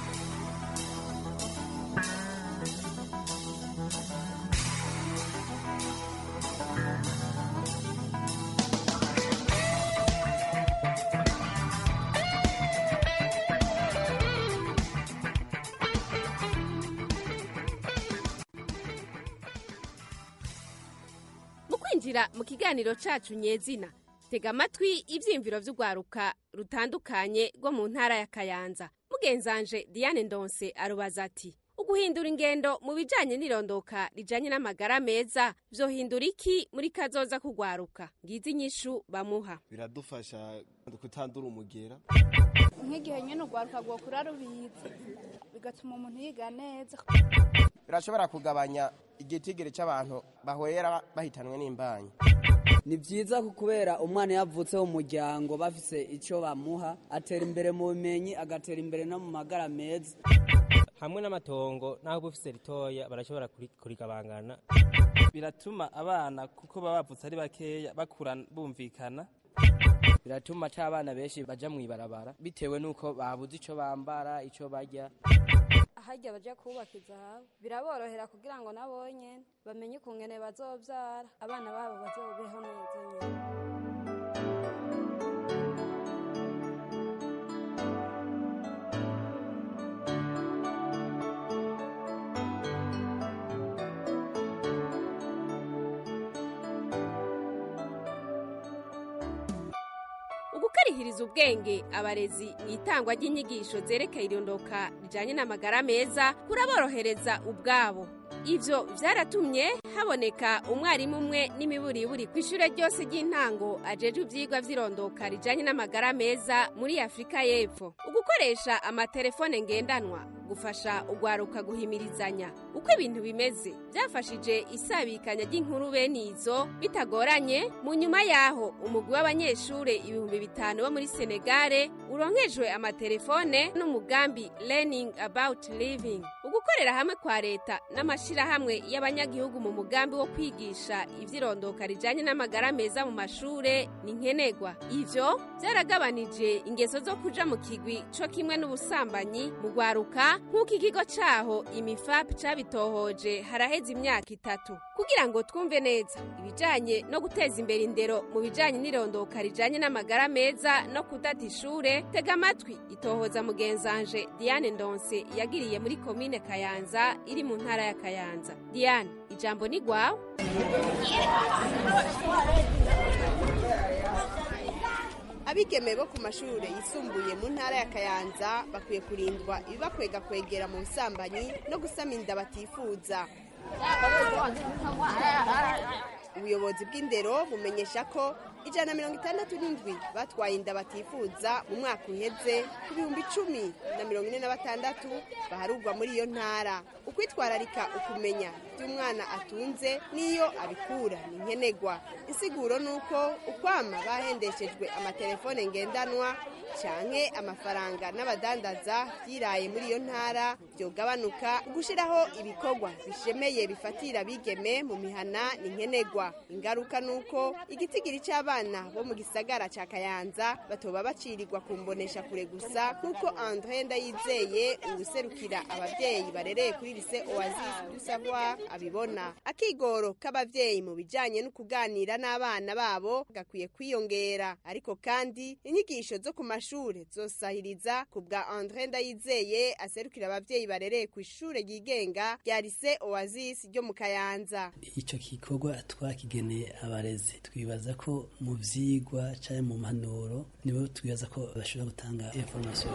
mu kwinjira mu kiganiro cacu nyezina tega amatwi ivyiyumviro vy'urwaruka rutandukanye rwo mu ntara ya kayanza mugenzanje diane ndonse arubaza ati uguhindura ingendo mu bijanye n'irondoka rijanye n'amagara meza vyohindura iki muri kazoza kugwaruka ngizi inyishu bamuha biradufasha kutandura umugera nk'igihe nyine urwaruka rwokura rubizi bigatuma umuntu yiga neza birashobora kugabanya igitigiri cy'abantu bahwera bahitanwe n'imbanyi ni byiza kubera umwana yavutse mu muryango bafise icyo bamuha atera imbere mu bumenyi agatera imbere no mu magara meza hamwe n'amatongo naho bufise ritoya barashobora kurigabangana biratuma abana kuko baba bavutse ari bakeya bakura bumvikana biratuma ata abana benshi baja mw'ibarabara bitewe n'uko babuze ico bambara ico barya harya baja kubaka izahabu biraborohera kugira ngo nabo nyene bamenye ukungene bazovyara abana babo bazobeho neza nyene ugukarihiriza ubwenge abarezi mu itangwa ry'inyigisho zerekeye irondoka rijanye n'amagara meza kuraborohereza ubwabo ivyo vyaratumye haboneka umwarimu umwe n'imiburiburi ku ishure ryose ry'intango ajejwe ivyigwa vy'irondoka rijanye n'amagara meza muri afurika y'epfo ugukoresha amatelefone ngendanwa gufasha ugwaruka guhimirizanya uko ibintu bimeze byafashije isabikanya ry'inkuru bene izo bitagoranye mu nyuma yaho umugwi w'abanyeshure ibihumbi bitanu bo muri senegare uronkejwe amatelefone n'umugambi learning about living ugukorera hamwe kwa leta n'amashirahamwe y'abanyagihugu mu mugambi wo kwigisha ivy'irondoka rijanye n'amagara meza mu mashure ni nkenerwa ivyo byaragabanije ingeso zo kuja mu kigwi co kimwe n'ubusambanyi mu gwaruka nk'uko ikigo caho imifap cabitohoje haraheze imyaka itatu kugira ngo twumve neza ibijanye no guteza imbere indero mu bijanye n'irondoka rijanye n'amagara meza no kudata ishure tega amatwi itohoza mugenzanje diane ndonse yagiriye muri komine kayanza iri mu ntara ya kayanza diane ijambo ni gwawe abigeme bo ku mashuri yisumbuye mu ntara ya kayanza bakwiye kurindwa ibibakwega kwegera mu busambanyi no gusama inda batifuza ubuyobozi bw'indero bumenyesha ko ijana na mirongo itandatu n'indwi batwaye inda batifuza mu mwaka uheze ku bihumbi icumi na mirongo ine na batandatu baharugwa muri iyo ntara ukwitwararika ukumenya by'umwana atunze n'iyo abikura ni nkenerwa insiguro ni uko ukwama bahendeshejwe amatelefone ngendanwa canke amafaranga n'abadandaza byiraye muri iyo ntara byogabanuka gushyiraho ibikorwa bishemeye bifatira bigeme mu mihana ni nkenerwa ingaruka ni uko igitigiri cy'abana bo mu gisagara cya kayanza batoba bacirirwa ku mbonesha kure gusa nk'uko andre ndayizeye uwuserukira ababyeyi barereye kuri lise oasis du savoir abibona akigoro k'ababyeyi mu bijyanye no kuganira n'abana babo gakwiye kwiyongera ariko kandi inyigisho zo ku mashuri zosahiriza ku bwa andre ndayizeye aserukira ababyeyi barereye ku ishuri ryigenga rya lise oasis ryo mu kayanza icyo gikorwa twakigeneye abarezi twibaza ko mu byigwa cyangwa mu mpanuro nibo twibaza ko bashobora gutanga informasiyo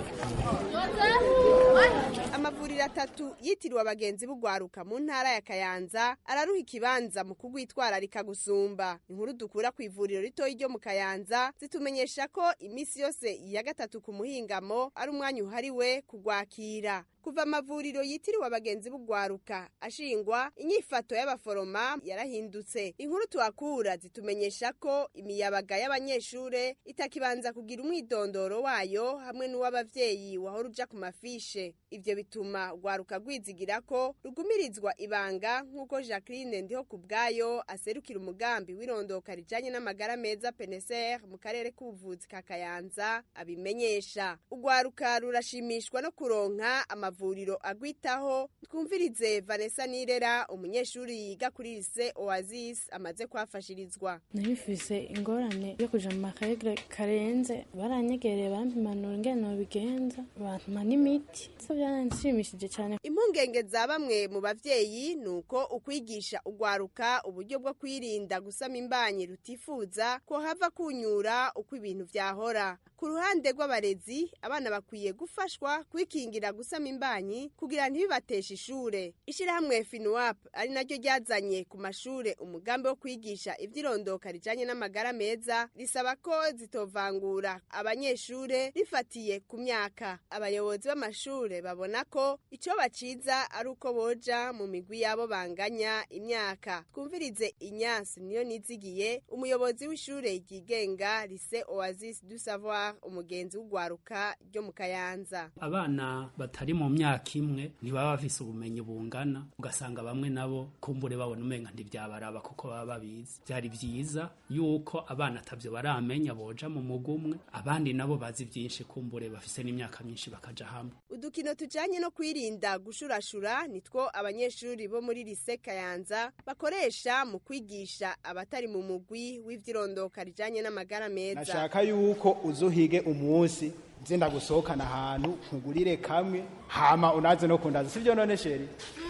amavuriro atatu yitiriwe abagenzi b'ugwaruka mu ntara ya kayanza araruha ikibanza mu kugwitwararika gusumba inkuru dukura ku ivuriro ritoya ryo mu kayanza zitumenyesha ko iminsi yose ya gatatu ku muhingamo ari umwanya uhariwe kugwakira kuva amavuriro yitiriwe abagenzi b'ugwaruka ashingwa inyifato y'abaforoma yarahindutse inkuru tuhakura zitumenyesha ko imiyabaga y'abanyeshure itakibanza kugira umwidondoro wayo hamwe n'uw'abavyeyi wahora uja ku mafishe ivyo bituma ugwaruka rwizigira ko rugumirizwa ibanga nk'uko jacqueline ndiho ku bwayo aserukira umugambi w'irondoka rijanye n'amagara meza peneser mu karere k'ubuvuzi ka kayanza abimenyesha ugwaruka rurashimishwa no kuronka amavuriro agwitaho twumvirize vanessa nirera umunyeshuri yiga kuri lise oasis amaze kuhafashirizwa nabifise ingorane yo kuja mu makaregre karenze baranyegereye bampimanura ingene nobigenza bantuma n'imiti so byaranshimishije cyane impungenge za bamwe mu bavyeyi ni uko ukwigisha ugwaruka uburyo bwo kwirinda gusama imbanyi rutifuza ko hava kunyura uko ibintu vyahora ku ruhande rw'abarezi abana bakwiye gufashwa kwikingira gusama imbanyi kugira ntibibateshe ishure ishirahamwe finuap ari naryo ryazanye ku mashure umugambi wo kwigisha ivy'irondoka rijanye n'amagara meza risaba ko zitovangura abanyeshure rifatiye ku myaka abayobozi b'amashure babona ko ico baciza ari uko boja mu migwi yabo banganya imyaka twumvirize inyansi niyo nizigiye umuyobozi w'ishure ryigenga lise oasis du savoir umugenzi w'ugwaruka ryo mu kayanza abana batari mu myaka imwe ntibaba bafise ubumenyi bungana ugasanga bamwe nabo kumbure babona umenga ntibyabaraba kuko baba babizi byari byiza yuko abana atavyo baramenya boja mu mugumwe abandi nabo bazi byinshi kumbure bafise n'imyaka myinshi bakaja hamwe udukino tujanye no kwirinda gushurashura nitwo abanyeshuri bo muri lise kayanza bakoresha mu kwigisha abatari mu mugwi w'ivyirondoka rijanye n'amagara meza nashaka yuko uzuhige umunsi nzinda gusohokana ahantu nkugurire kamwe hama unaze no kundaza sivyo none sheri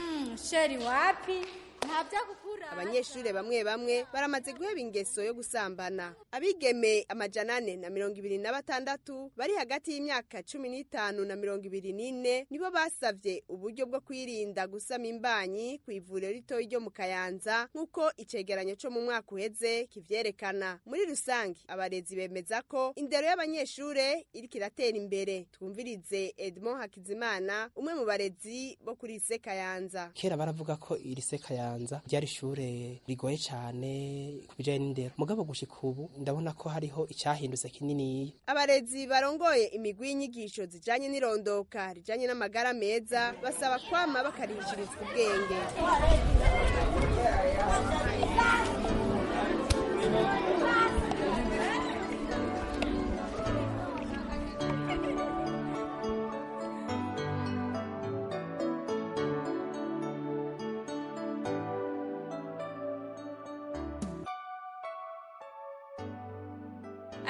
sheri wapi nta vyagukura abanyeshure bamwe bamwe baramaze guheba ingeso yo gusambana abigeme amajana ane na mirongo ibiri na batandatu bari hagati y'imyaka cumi n'itanu na mirongo ibiri n'ine nibo basavye uburyo bwo kwirinda gusama imbanyi ku ivuriro ritoyi ryo mu kayanza nk'uko icegeranyo co mu mwaka uheze kivyerekana muri rusange abarezi bemeza ko indero y'abanyeshure iriko iratera imbere twumvirize edmond hakizimana umwe mu barezi bo kuri ise kayanza kera baravuga ko iri se kayanza ryari ishure rigoye cyane ku bijyanye n'indero mugabo gushika ubu ndabona ko hariho icyahindutse kininiya abarezi barongoye imigwi y'inyigisho zijanye n'irondoka rijanye n'amagara meza basaba kwama bakarihishirizwa ubwenge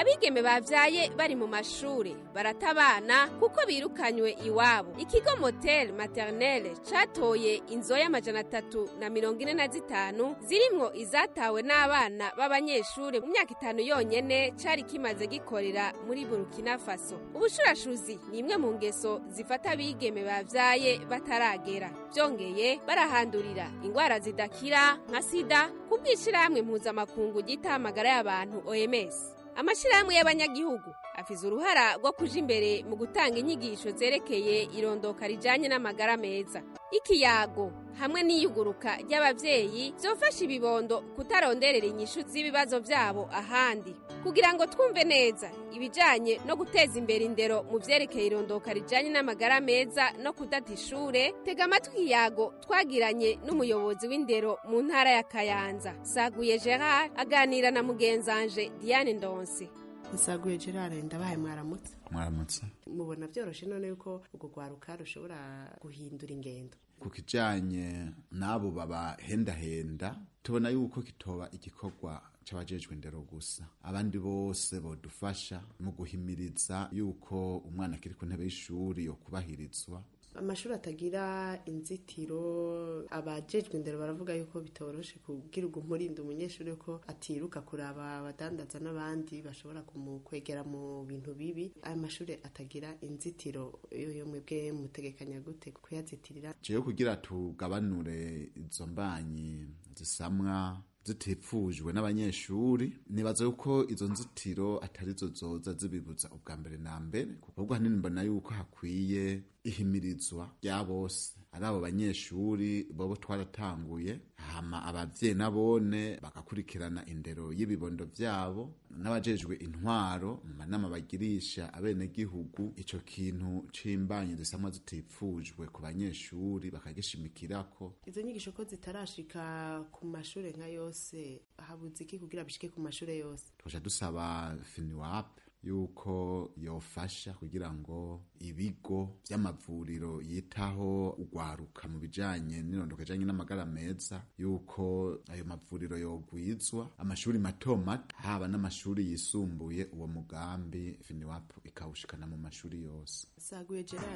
abigeme bavyaye bari mu mashure barata abana kuko birukanywe iwabo ikigo motel maternelle catoye inzoya amajana atatu na mirongo ine na zitanu zirimwo izatawe n'abana b'abanyeshure mu myaka itanu yonyene cari kimaze gikorera muri burkina faso ubushurashuzi ni imwe mu ngeso zifata abigeme bavyaye bataragera byongeye barahandurira ingwara zidakira nka sida ku bw'ishirahamwe mpuzamakungu ryita amagara y'abantu oms amashirahamwe y'abanyagihugu afise uruhara rwo kuja imbere mu gutanga inyigisho zerekeye irondoka rijanye n'amagara meza ikiyago hamwe n'iyuguruka ry'abavyeyi vyofasha ibibondo kutaronderera inyishu z'ibibazo vyabo ahandi kugira ngo twumve neza ibijanye no guteza imbere indero mu vyerekeye irondoka rijanye n'amagara meza no kudata ishure tega amatwi ikiyago twagiranye n'umuyobozi w'indero mu ntara ya kayanza saguye gerard aganira na mugenzanje diane ndonse nsaguye gerard ndabahaye mwaramutse mwaramutse mubona byoroshe none yuko urwo rwaruka rushobora guhindura ingendo ku kijanye n'abo babahendahenda tubona yuko kitoba igikorwa c'abajejwe indero gusa abandi bose bodufasha mu guhimiriza yuko umwana akiri ku ntebe y'ishuri yo kubahirizwa amashuri atagira inzitiro abajejwe indero baravuga yuko bitoroshe kubwira umurinda umunyeshuri ko atiruka kuraba abadandaza n'abandi bashobora kumukwegera mu bintu bibi aya mashuri atagira inzitiro yo mwebwe mutegekanya gute kuyazitirira jewe kugira tugabanure izo mbanyi zisamwa zitifujwe n'abanyeshuri nibaza yuko izo nzitiro atarizo zoza zibibuza ubwa mbere na mbere ahubwo hanini mbona yuko hakwiye ihimirizwa rya bose ari abo banyeshuri bobo twaratanguye hama abavyeyi nabone bagakurikirana indero y'ibibondo vyabo n'abajejwe intwaro mu manama bagirisha abenegihugu ico kintu c'imbanyi zisamwa zitifujwe ku banyeshuri bakagishimikirako izo nyigisho ko zitarashika ku mashure nka yose habuze iki kugira bishike ku mashure yose tuja dusaba finiwape yuko yofasha kugira ngo ibigo vy'amavuriro yitaho ugwaruka mu bijanye n'irondoka ijanye n'amagara meza yuko ayo mavuriro yogwizwa amashuri mato mato haba n'amashuri yisumbuye uwo mugambi finiwapu ikawushikana mu mashuri yose saguye gerard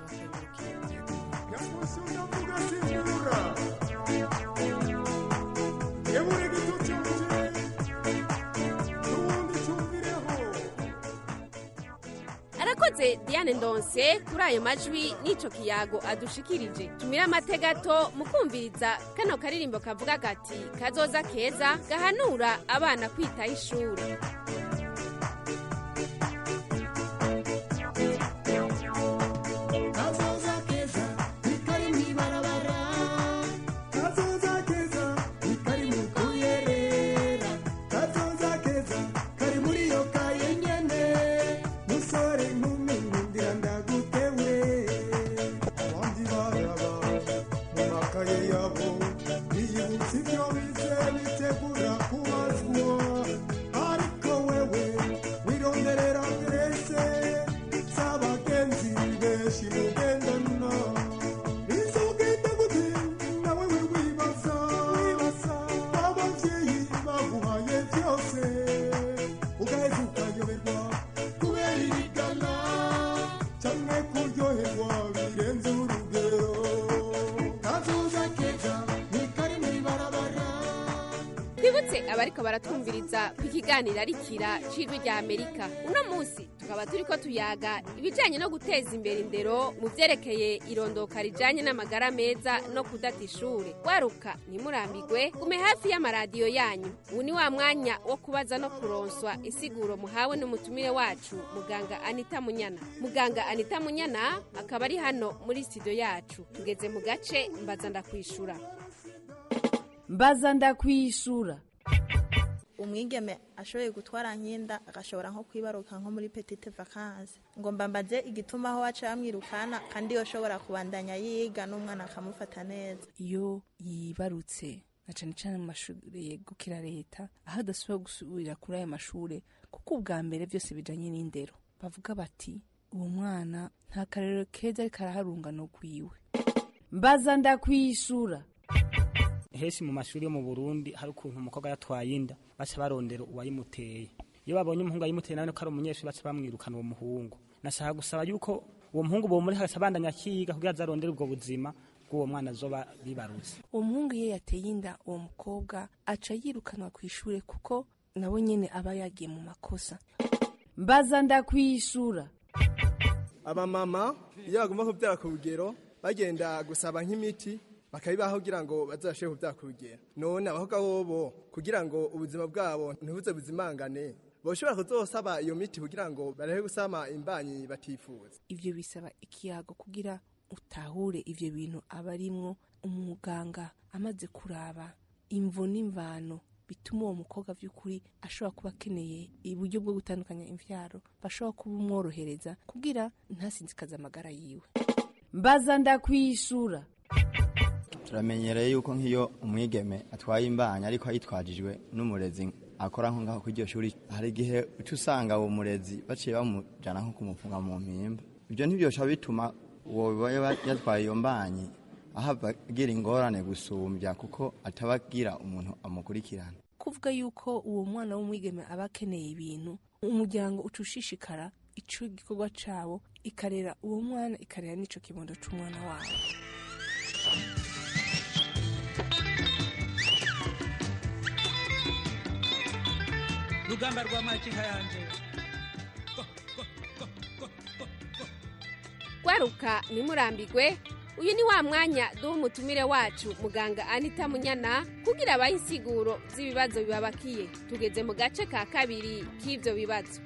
arakoze diane ndonse kuri ayo majwi n'ico kiyago adushikirije tumire amategato mu kumviriza kano karirimbo kavuga gati kazoza keza gahanura abana kwitaho ishuri twibutse abariko baratwumviriza ku kiganiro arikira c'ijwi rya amerika uno munsi tukaba turiko tuyaga ibijanye no guteza imbere indero mu vyerekeye irondoka rijanye n'amagara meza no kudata ishure waruka ntimurambigwe gume hafi y'amaradiyo yanyu ubu ni wa mwanya wo kubaza no kuronswa insiguro muhawe n'umutumire wacu muganga anita munyana muganga anita munyana akaba ari hano muri studio yacu tugeze mu gace mbaza ndakwishura mbaza ndakwishura umwigeme ashoboye gutwara nk'inda agashobora nko kwibaruka nko muri petite vacances ngo mbambaze igituma aho waca bamwirukana kandi yoshobora kubandanya yiga n'umwana akamufata neza iyo yibarutse na cane cane mu mashuri yegukira leta aho adasubira gusubira kuri ayo mashure kuko ubwa mbere byose bijanye n'indero bavuga bati uwo mwana nta karero keza ariko araharungano rwiwe mbaza ndakwishura henshi mu mashuri yo mu burundi hari ukuntu umukobwa yatwaye inda baca barondera uwayimuteye iyo babonye umuhungu ayimuteye nawe ko ari umunyeshuri baca bamwirukana uwo muhungu nashaka gusaba yuko uwo muhungu bomuri hagati abandanya akiga kugira azarondere ubwo buzima bw'uwo mwana azoba bibarutse uwo muhungu iyo yateye inda uwo mukobwa aca yirukanwa ku ishuri kuko nabo nyene aba yagiye mu makosa mbaza ndakwishura abamama iyo bagomba kubyara ku rugero bagenda gusaba nk'imiti bakabibaho kugira ngo bazashobore kubyara ku rugero none abakobwa bobo kugira ngo ubuzima bwabo ntibuze buzimangane boshobora kuzosaba iyo miti kugira ngo barebe gusama imbanyi batifuza ivyo bisaba ikiyago kugira utahure ivyo bintu aba arimwo umuganga amaze kuraba imvo n'imvano bituma uwo mukobwa vy'ukuri ashobora kuba akeneye uburyo bwo gutandukanya imvyaro bashobora kuba umworohereza kugira ntasinzikaze amagara yiwe mbaza ndakwishura turamenyereye yuko nk'iyo umwigeme atwaye imbanya ariko ayitwajijwe n'umurezi akora nko ngaho kuri iryo shuri hari igihe uca usanga uwo murezi baciye bamujana nko kumufunga mu mpimba ibyo ntibyosha bituma uwo biba yatwaye iyo mbanyi ahava agira ingorane gusumbya kuko ataba agira umuntu amukurikirana kuvuga yuko uwo mwana w'umwigeme aba akeneye ibintu umuryango uca ushishikara ico gikorwa cabo ikarera uwo mwana ikarera n'ico kibondo c'umwana wabo rugamba rwa makinka yanje gwaruka ntimurambigwe uyu ni wa mwanya duha umutumire wacu muganga anita munyana kugira abahe insiguro z'ibibazo bibabakiye tugeze mu gace ka kabiri k'ivyo bibazo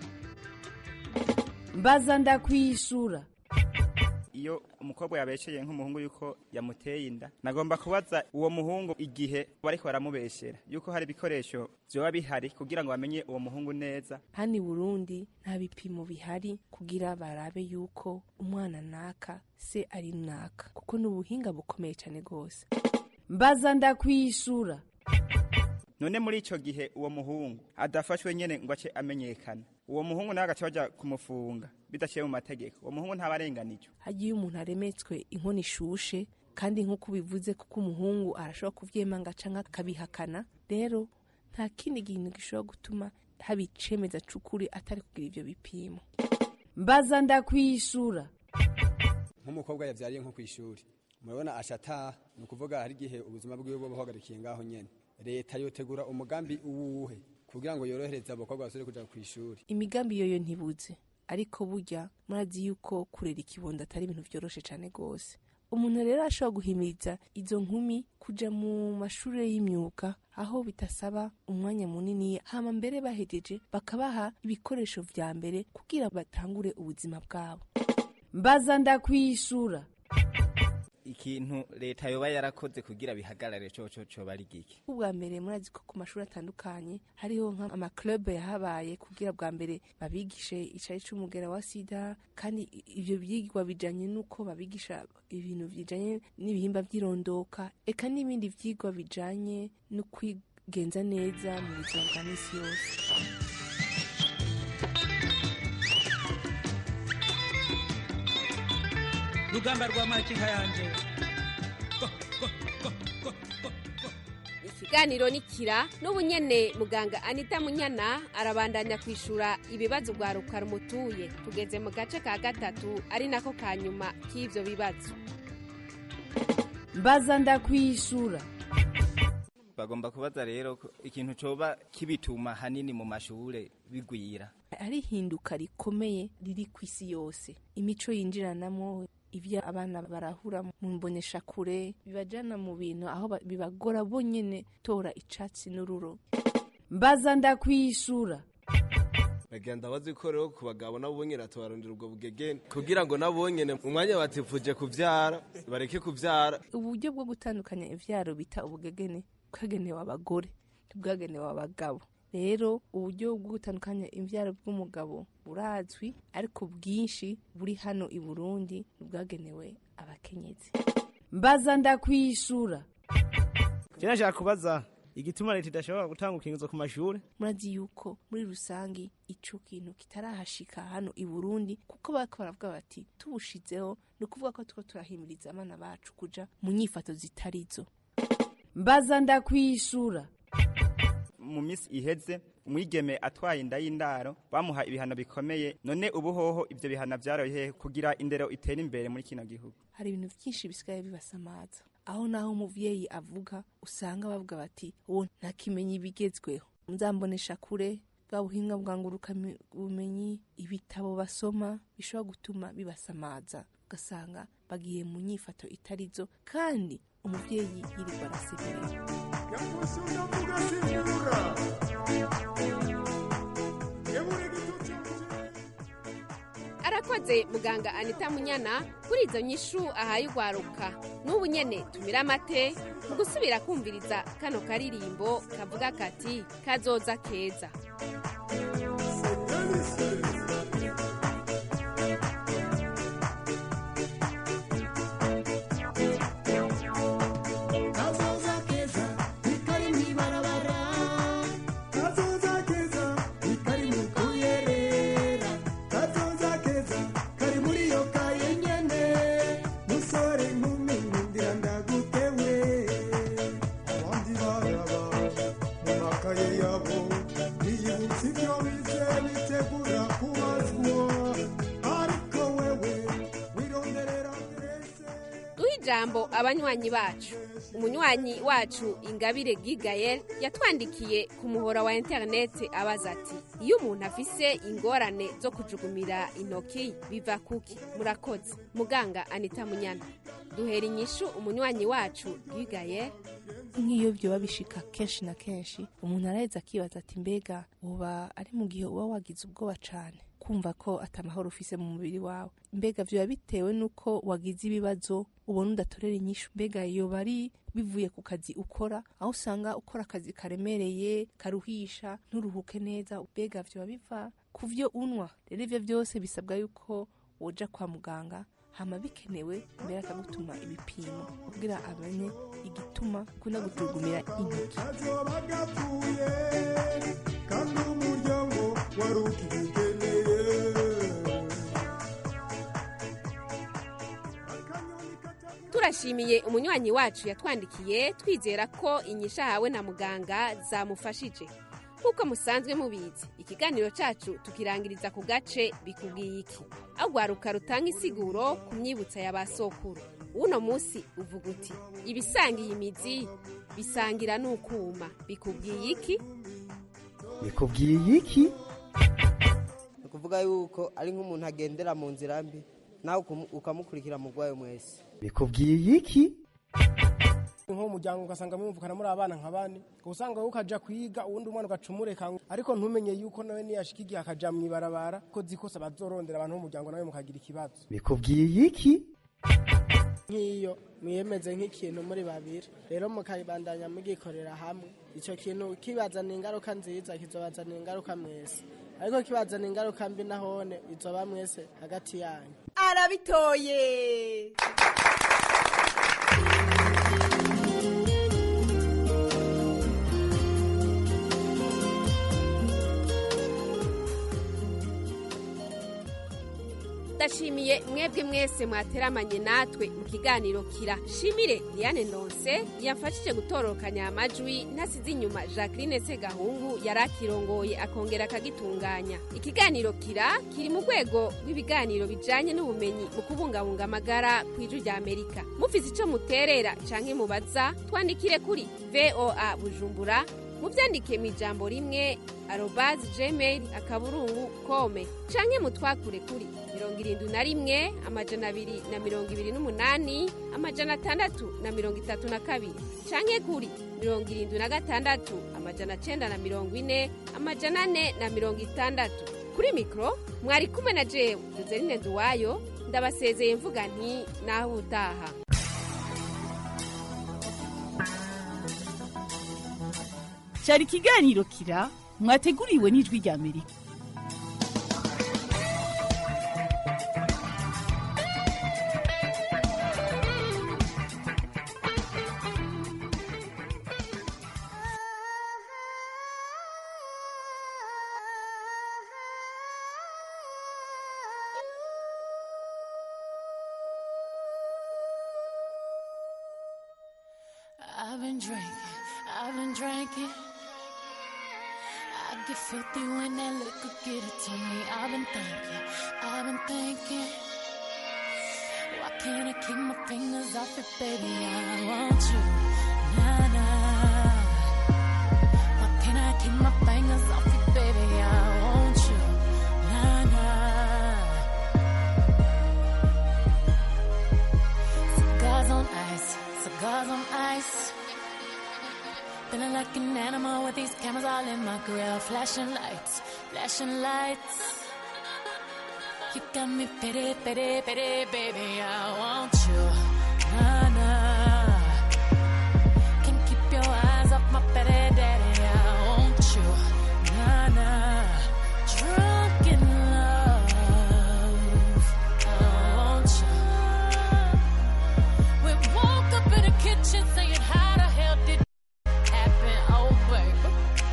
mbaza ndakwishura iyo umukobwa yabesheye nk'umuhungu yuko yamuteye inda nagomba kubaza uwo muhungu igihe bariko baramubeshera yuko hari ibikoresho vyoba bihari kugira ngo bamenye uwo muhungu neza hano i burundi nta bipimo bihari kugira barabe yuko umwana naka se ari naka kuko ni ubuhinga bukomeye cyane rwose mbaza ndakwishura none muri ico gihe uwo muhungu adafashwe nyene ngo ace amenyekana uwo muhungu nawe agaca baja kumufunga bidaciye mu mategeko uwo muhungu ntabarenganijwe hagiye umuntu aremetswe inkono ishushe kandi nk'uko ubivuze kuko umuhungu arashobora kuvyemanga canke akabihakana rero nta kindi kintu gishobora gutuma haba icemeza c'ukuri atari kugira ivyo bipimo mbaza ndakwishura nk'umukobwa yavyariye nko kw'ishuri murabona ashataha ni ukuvuga hari igihe ubuzima bwiwe buba buhagarikiye ngaho nyene leta yotegura umugambi uwuhe kugira ngo yorohereze abakobwa basubire kuja kw'ishuri imigambi yoyo ntibuze ariko burya murazi yuko kurera ikibondo atari ibintu vyoroshe cane rwose umuntu rero ashobora guhimiriza izo nkumi kuja mu mashuri y'imyuga aho bitasaba umwanya munini hama mbere bahejeje bakabaha ibikoresho vya mbere kugira batangure ubuzima bwabo mbaza ndakwishura ikintu leta yoba yarakoze kugira bihagarare coco coba ari giki ubwa mbere murazi ko ku mashuri atandukanye hariho nk'amaclub yahabaye kugira bwa mbere babigishe icari c'umugera wa sida kandi ivyo vyigwa bijanye n'uko babigisha ibintu bijanye n'ibihimba vy'irondoka eka n'ibindi vyigwa bijanye no kwigenza neza mu buzima bwa misi yose rugamba rwa makinka yanje ikiganiro ni kira n'ubu nyene muganga anita munyana arabandanya kwishura ibibazo bwa rukara umutuye tugeze mu gace ka gatatu ari nako ka nyuma k'ivyo bibazo mbaza ndakwishura bagomba kubaza rero ko ikintu coba kibituma hanini mu mashure bigwira ari hinduka rikomeye riri ku isi yose imico yinjiranamo ibyo abana barahura mu mboneshakure bibajana mu bintu aho ba- bibagora bonyene tora icatsi n'ururo mbaza ndakwishura bagenda bazi ko rero ku bagabo nabo bonyene tubarondera ubwo bugegene kugira ngo nabo bonyene umwanya batifuje kuvyara bareke kuvyara uburyo bwo gutandukanya ivyaro bita ubugegene bwagenewe abagore ntibwagenewe abagabo rero uburyo bwo gutandukanya imvyaro bw'umugabo burazwi ariko bwinshi buri hano i burundi ntibwagenewe abakenyezi mbaza ndakwishura je nashaka kubaza igituma leta idashobora gutanga urukingizo ku mashure murazi yuko muri rusangi ico kintu kitarahashika hano i burundi kuko bariko baravuga bati tubushizeho ni ukuvuga ko turiko turahimiriza abana bacu kuja mu nyifato zitarizo mbaza ndakwishura mu minsi iheze umwigeme atwaye inda y'indaro bamuha ibihano bikomeye none ubu hoho ivyo bihano vyarahehe kugira indero itere imbere muri kino gihugu hari ibintu byinshi bisigaye bibasamaza aho naho umuvyeyi avuga usanga bavuga bati uwo ntakimenya ibigezweho nzambonesha kure bwa buhinga bwa nguruka bumenyi ibitabo basoma bishobora gutuma bibasamaza ugasanga bagiye mu nyifato itarizo kandi umuvyeyi yirirwa arasemerera arakoze muganga anita munyana kuri izo nyishu ahaye ugwaruka n'ubu nyene tumira amate mu gusubira kumviriza kano karirimbo kavuga kati kazoza keza kazoza keza ikari mw'ibarabara kazoza keza ikari mu kuyerera kazoza keza kari muri iyo kaye nyene musore nkumi nkundira ndagutewe abandi baraba mu makaye yabo biyibutsa ibyo bize bitegura kubazwa ariko wewe wironderera duhe ijambo abanywanyi bacu umunywanyi wacu ingabire gigayel yatwandikiye ku muhora wa interineti abaza ati iyo umuntu afise ingorane zo kujugumira intoki biva kuki murakoze muganga anita munyana duhera inyishu umunywanyi wacu gigayel nk'iyo byoba bishika kenshi na kenshi umuntu araheza akibaza ati mbega uba ari mu gihe uba wagize ubwoba cane kumva ko atamahoro ufise mu mubiri wawe mbega vyoba bitewe n'uko wagize ibibazo ubona udatorera inyishu mbega yoba ari bivuye ku kazi ukora aho usanga ukora akazi karemereye karuhisha nturuhuke neza mbega vyoba biva ku vyo unwa rero ivyo vyose bisabwa yuko woja kwa muganga hama bikenewe mbere akagutuma ibipimo kugira amenye igituma ukunda gutugumira intoki kazoba gapfuye kandi umuryango wari ukigeneye turashimiye umunywanyi wacu yatwandikiye twizera ko inyisha ahawe na muganga zamufashije nk'uko musanzwe mubizi ikiganiro cacu tukirangiriza ku gace bikubwiye iki aho rwaruka rutanga isiguro ku myibutsa ya ba sokuru uno munsi uvuga uti ibisangiye imizi bisangira n'ukuma bikubwiye iki bikubwiye iki ni ukuvuga yuko ari nk'umuntu agendera mu nzira mbi nawe ukum- ukamukurikira mu rwayo mwese bikubwiye iki nk'umuryango ugasanga mwumvukana muri abana nka bane usanga wowe ukaja kwiga uwundi umwana ugacumureka ariko ntumenye yuko nawe niyashika igihe akaja mw'ibarabara ko zikose bazorondera abantu b'umuryango nawe mukagira ikibazo bikubwiye iki nk'iyo mwiyemeze nk'ikintu muri babiri rero mukabandanya mugikorera hamwe icyo kintu kibazana ingaruka nziza kizobazana ingaruka mwese ariko kibazana ingaruka mbi nahone izoba mwese hagati yanyu arabitoye ndashimiye mwebwe mwese mwateramanye natwe mu kiganiro kira shimire diane ndonse yamfashije gutororokanya amajwi ntasize inyuma jacqueline segahungu yari akirongoye akongera akagitunganya ikiganiro kira kiri mu rwego rw'ibiganiro bijanye n'ubumenyi mu kubungabunga amagara ku ijwi rya amerika mufise ico muterera canke mubaza twandikire kuri voa bujumbura mubyandike mu ijambo rimwe arobazi gmail akaburungu kome canke mutwakure kuri mirongo irindwi na rimwe amajana abiri na mirongo ibiri n'umunani amajana atandatu na mirongo itatu na kabiri canke kuri mirongo irindwi na gatandatu amajana cenda na mirongo ine amajana ane na mirongo itandatu kuri mikoro mwari kumwe na jewe joseline nduwayo ndabasezeye mvuga nti naho utaha cyari ikiganiro kira mwateguriwe n'ijwi rya amerika I've been drinking, I've been drinking. get filthy when that liquor get it to me. I've been thinking, I've been thinking. Why can't I keep my fingers off it, baby? I want you, nah nah. Why can't I keep my fingers off it, baby? I want you, nah nah. Cigars on ice, cigars on ice. Feeling like an animal with these cameras all in my grill. Flashing lights, flashing lights. You got me pity, pity, pity, baby. I want you. Nah, nah. Can't keep your eyes off my pity, daddy. I want you. Nah, nah. Drunk in love. I want you. We woke up in the kitchen saying, How the hell did happen? Oh, baby.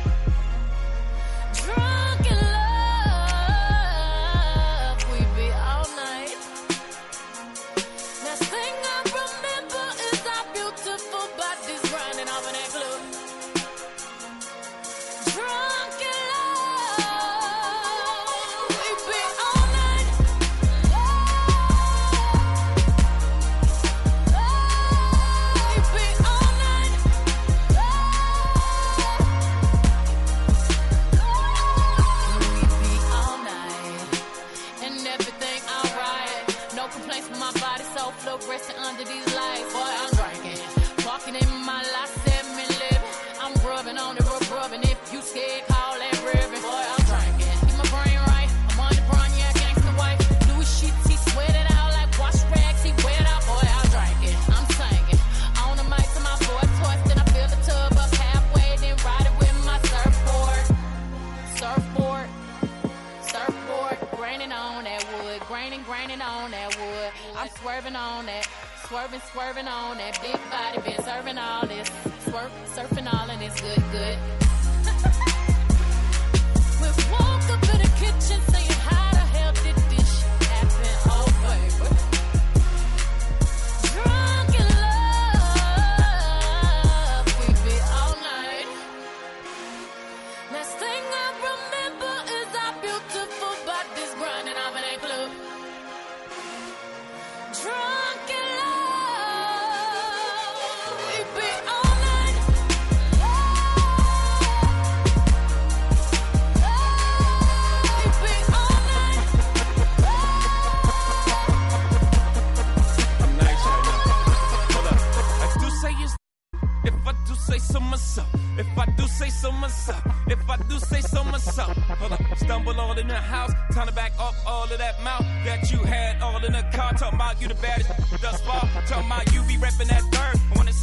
Drunk in love, we be all night. Last thing I remember is our beautiful bodies grinding off in that club. Drunk in love, we be all night. We be all night. We be all night and everything alright. No complaints from my body, so fluorescent under these lights. Boy, I'm drinking, walking in my life, seven living. I'm rubbing on it, rub rubbing. If you scared, call that ribbon. Boy, I'm drinking, keep my brain right. I'm on the brown, yeah, gangsta white. Louis sheets, he sweat it out like wash rags. He wet out, boy, I'm drinking. I'm singing on the mic to my boy toys. Then I fill the tub up halfway, then ride it with my surfboard surfboard, surfboard, graining on that wood, graining, graining on that wood. I'm swerving on that, swerving, swerving on that big body, been serving all this, swerve, surfing all and it's good, good. we woke up in the kitchen saying, How the hell did this shit happen? Oh, baby. Drunk in love, we be all night. Last thing I remember is our beautiful bodies grinding off in that club. Drunk in love, we be all night. We be all night. I'm nice right now. Hold up. I do say it's if I do say so myself. If I do say so myself. If I do say so myself. Hold up. Stumble all in the house. Time to back up all of that mouth that you had all in the car. Talking about you the baddest thus far. Talking about you be repping that third. I wanna